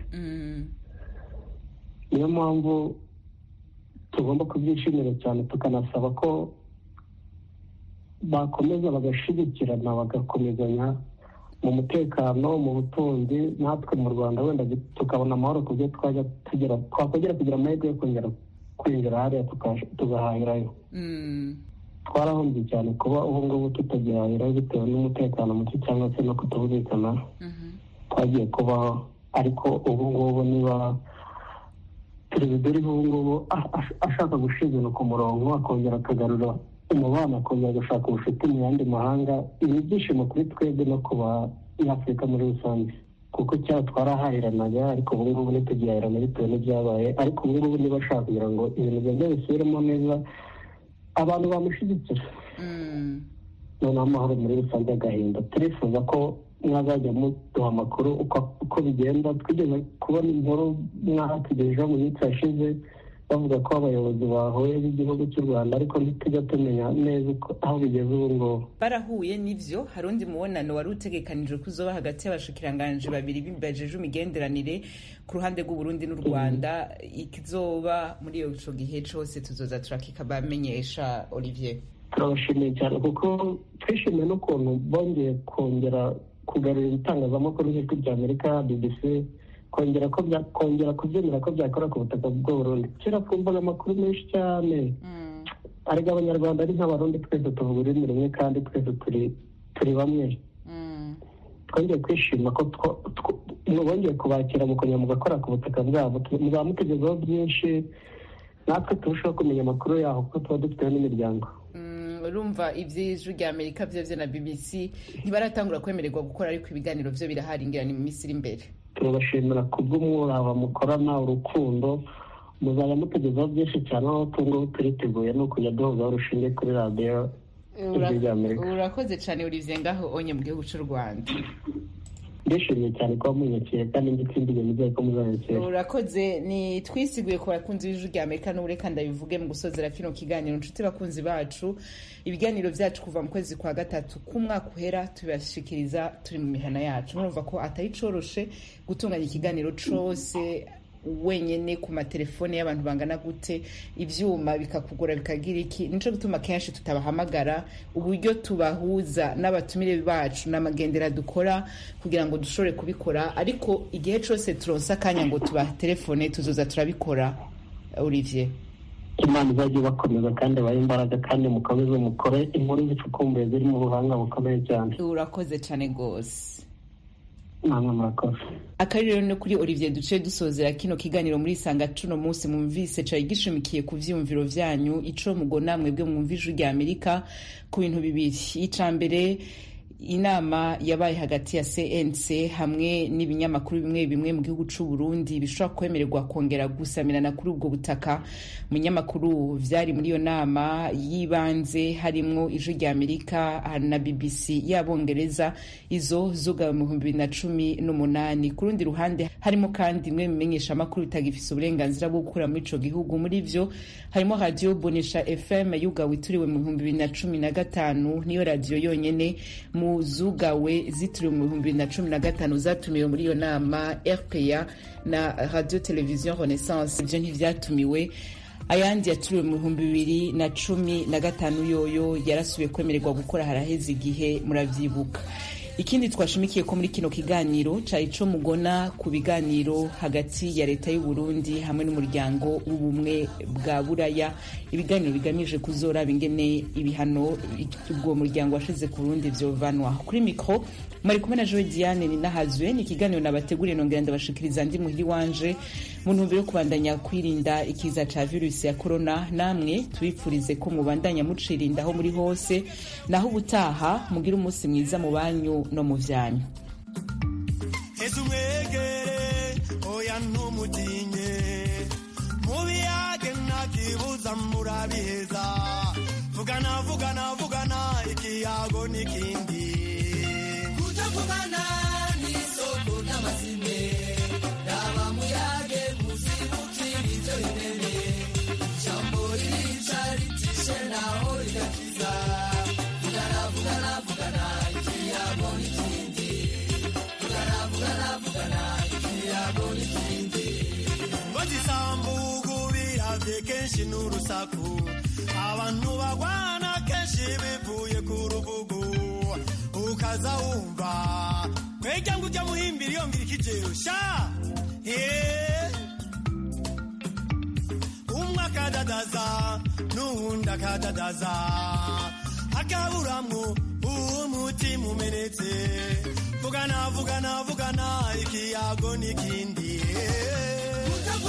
Speaker 18: niyo mpamvu tugomba kubyishimira cyane tukanasaba ko bakomeza bagashyigikirana bagakomezanya mu mutekano mu butunzi natwe mu rwanda wenda tukabona amahoro ku byo twajya tugera twakongera kugira amahirwe yo kongera kwinjira hariya tuka- tugahahirayo twarahombye cyane kuba ubu ngubu tutagihahirayo bitewe n'umutekano muke cyangwa se no kutumvikana twagiye kubaho ariko ubu ngubu niba perezida uriho ubu ngubu a- a- ashaka gushyira ibintu ku murongo akongera akagarura umubano akongera agashaka ubucuti mu yandi mahanga ni ibyishimo kuri twebwe no ku banyafurika muri rusange kuko kera twarahahiranaga ariko ubu ngubu ntitugihahirana bitewe n'ibyabaye ariko ubu ngubu niba ashaka kugira ngo ibintu byongere bisubiremo neza abantu bamushyigikira noneho amahoro muri rusange agahinda turifuza ko mwazajya muduha amakuru uko uko bigenda twigeze kubona inkuru mwahatugejejeho mu minsi yashize bavuga ko abayobozi bahuye b'igihugu cy'u rwanda ariko ntitujya tumenya neza uko- aho bigeze ubu ngubu
Speaker 1: barahuye n'ivyo hari undi mubonano wari utegekanijwe ko uzoba hagati y'abashikiranganji babiri bibajeje imigenderanire ku ruhande rw'uburundi n'u rwanda ikizoba muri ico gihe cose tuzoza turakikabamenyesha olivier
Speaker 18: turabashimiye cyane kuko twishimiye n'ukuntu bongeye kongera kugarura ibitangazamakuru nk'ijwi rya amerika bbc kongera ko bya- kongera kubyemera ko byakora ku butaka bw'uburundi kera twumvaga amakuru menshi cyane ariko abanyarwanda ari nk'abarundi twese tuvuga ururimi rumwe kandi twese turi turi bamwe twongeye kwishima ko two- two- bongeye kubakira mukongera mugakora ku butaka bwabo Tu- muzaba mutugezaho byinshi natwe turushaho kumenya amakuru yaho kuko tuba dufiteho n'imiryango
Speaker 1: Mm, urumva ivy'ijwi rya amerika vyovyo na bbc ntibaratangura kwemererwa gukora ariko ibiganiro vyo birahari ngira ni mu minsi iri imbere
Speaker 18: turabashimira ku bw'umwuraba mukorana urukundo muzajya mutugezaho byinshi cyane aho tungubu turiteguye ni ukujya duhuzaho urushinge kuri radiyo ijwi rya amerika
Speaker 1: urakoze cane olivier ngaho onye mu gihugu c'u rwanda
Speaker 18: ndishimye cyane kuba munyakiye kandi ngitsindiye nizeye ko muzanyakira
Speaker 1: urakoze ni twisiguye ku bakunzi b'ijwi rya amerika n'ubureka ndabivuge mu gusozera kino kiganiro inshuti bakunzi bacu ibiganiro vyacu kuva mu kwezi kwa gatatu k'umwaka uhera tubashikiriza turi mu mihana yacu murumva ko atari coroshe gutunganya ikiganiro cose wenyene ku matelefone y'abantu bangana gute ivyuma bikakugora bikagira iki nico gituma kenshi tutabahamagara uburyo tubahuza n'abatumire bacu n'amagendera dukora kugira ngo dushobore kubikora ariko igihe cose turonse akanya ngo tubatelefone tuzoza turabikora olivier
Speaker 18: imana izajya ibakomeza kandi ibahe imbaraga kandi mukomeze mukore inkuru zicukumbuye ziri mu buhanga bukomeye cyane
Speaker 1: urakoze cane gose
Speaker 18: namwe murakoze
Speaker 1: akari rero no kuri olivier duce dusozera kino kiganiro muri sanga cuno munsi mwumvise cari gishimikiye ku vyiyumviro vyanyu ico mugona mwebwe mwumva ijwi rya amerika ku bintu bibiri ica mbere inama yabaye hagati ya cnc hamwe n'ibinyamakuru bimwe bimwe mu gihugu c'u burundi bishobora kwemererwa kongera gusamirana kuri ubwo butaka mu binyamakuru vyari muri iyo nama y'ibanze harimwo ijwi rya amerika na bbc y'abongereza izo zugawe mu bihumbi bibiri na cumi n'umunani ku rundi ruhande harimo kandi imwe mu bimenyeshamakuru bitagifise uburenganzira bwo gukora muri ico gihugu muri vyo harimo radiyo bonesha fm yugawe ituriwe mu bihumbi bibiri na cumi na gatanu niyo radiyo yonyene mu zugawe zitiriwe mu bihumbi bibiri na cumi na gatanu zatumiwe muri iyo nama rpa na radio television renaissance ivyo ntivyatumiwe ayandi yaturiwe mu bihumbi bibiri na cumi na gatanu yoyo yarasubiye kwemererwa gukora haraheze igihe muravyibuka ikindi twashimikiye ko muri kino kiganiro cari co mugona ku biganiro hagati ya leta y'u Burundi hamwe n'umuryango w'ubumwe bwa buraya ibiganiro bigamije kuzoraba ingene ibihano ubwo muryango washize ku Burundi vyovanwa kuri mikro mwari kumwe na Joe Diane ni nahazwe ni ikiganiro nabateguriye nongera ndabashikiriza ndi muhiri wanje mu ntumbero yo kubandanya kwirinda ikiza ca virusi ya corona namwe tubipfurize ko mubandanya mucirinda aho muri hose naho ubutaha mugira umunsi mwiza mu banyu no mu vyanyu
Speaker 6: heza umwegere oya ntumutinye mubiyage ntakibuza murabiheza vugana vugana vugana ikiyago n'ikindi
Speaker 19: kutavugana n'isoko ry'amazime raba muyage muzibukirizo rinene jambo ririca ritishe naho rigakiza vugana vugana vugana ikiyago n'ikindi vugana vugana vugana ikiyago n'ikindi
Speaker 6: ngo zisambugu biravye kenshi n'urusaku abantu bagwana kenshi bivuye ku rubugu ukaza wumva kwejya ngo ujya muhimbira iyo ngira ikijero sha Eh. umwe akadadaza n'uwundi akadadaza akaburamwo umutima umenetse vugana vugana vugana ikiyago n'ikindi Eh.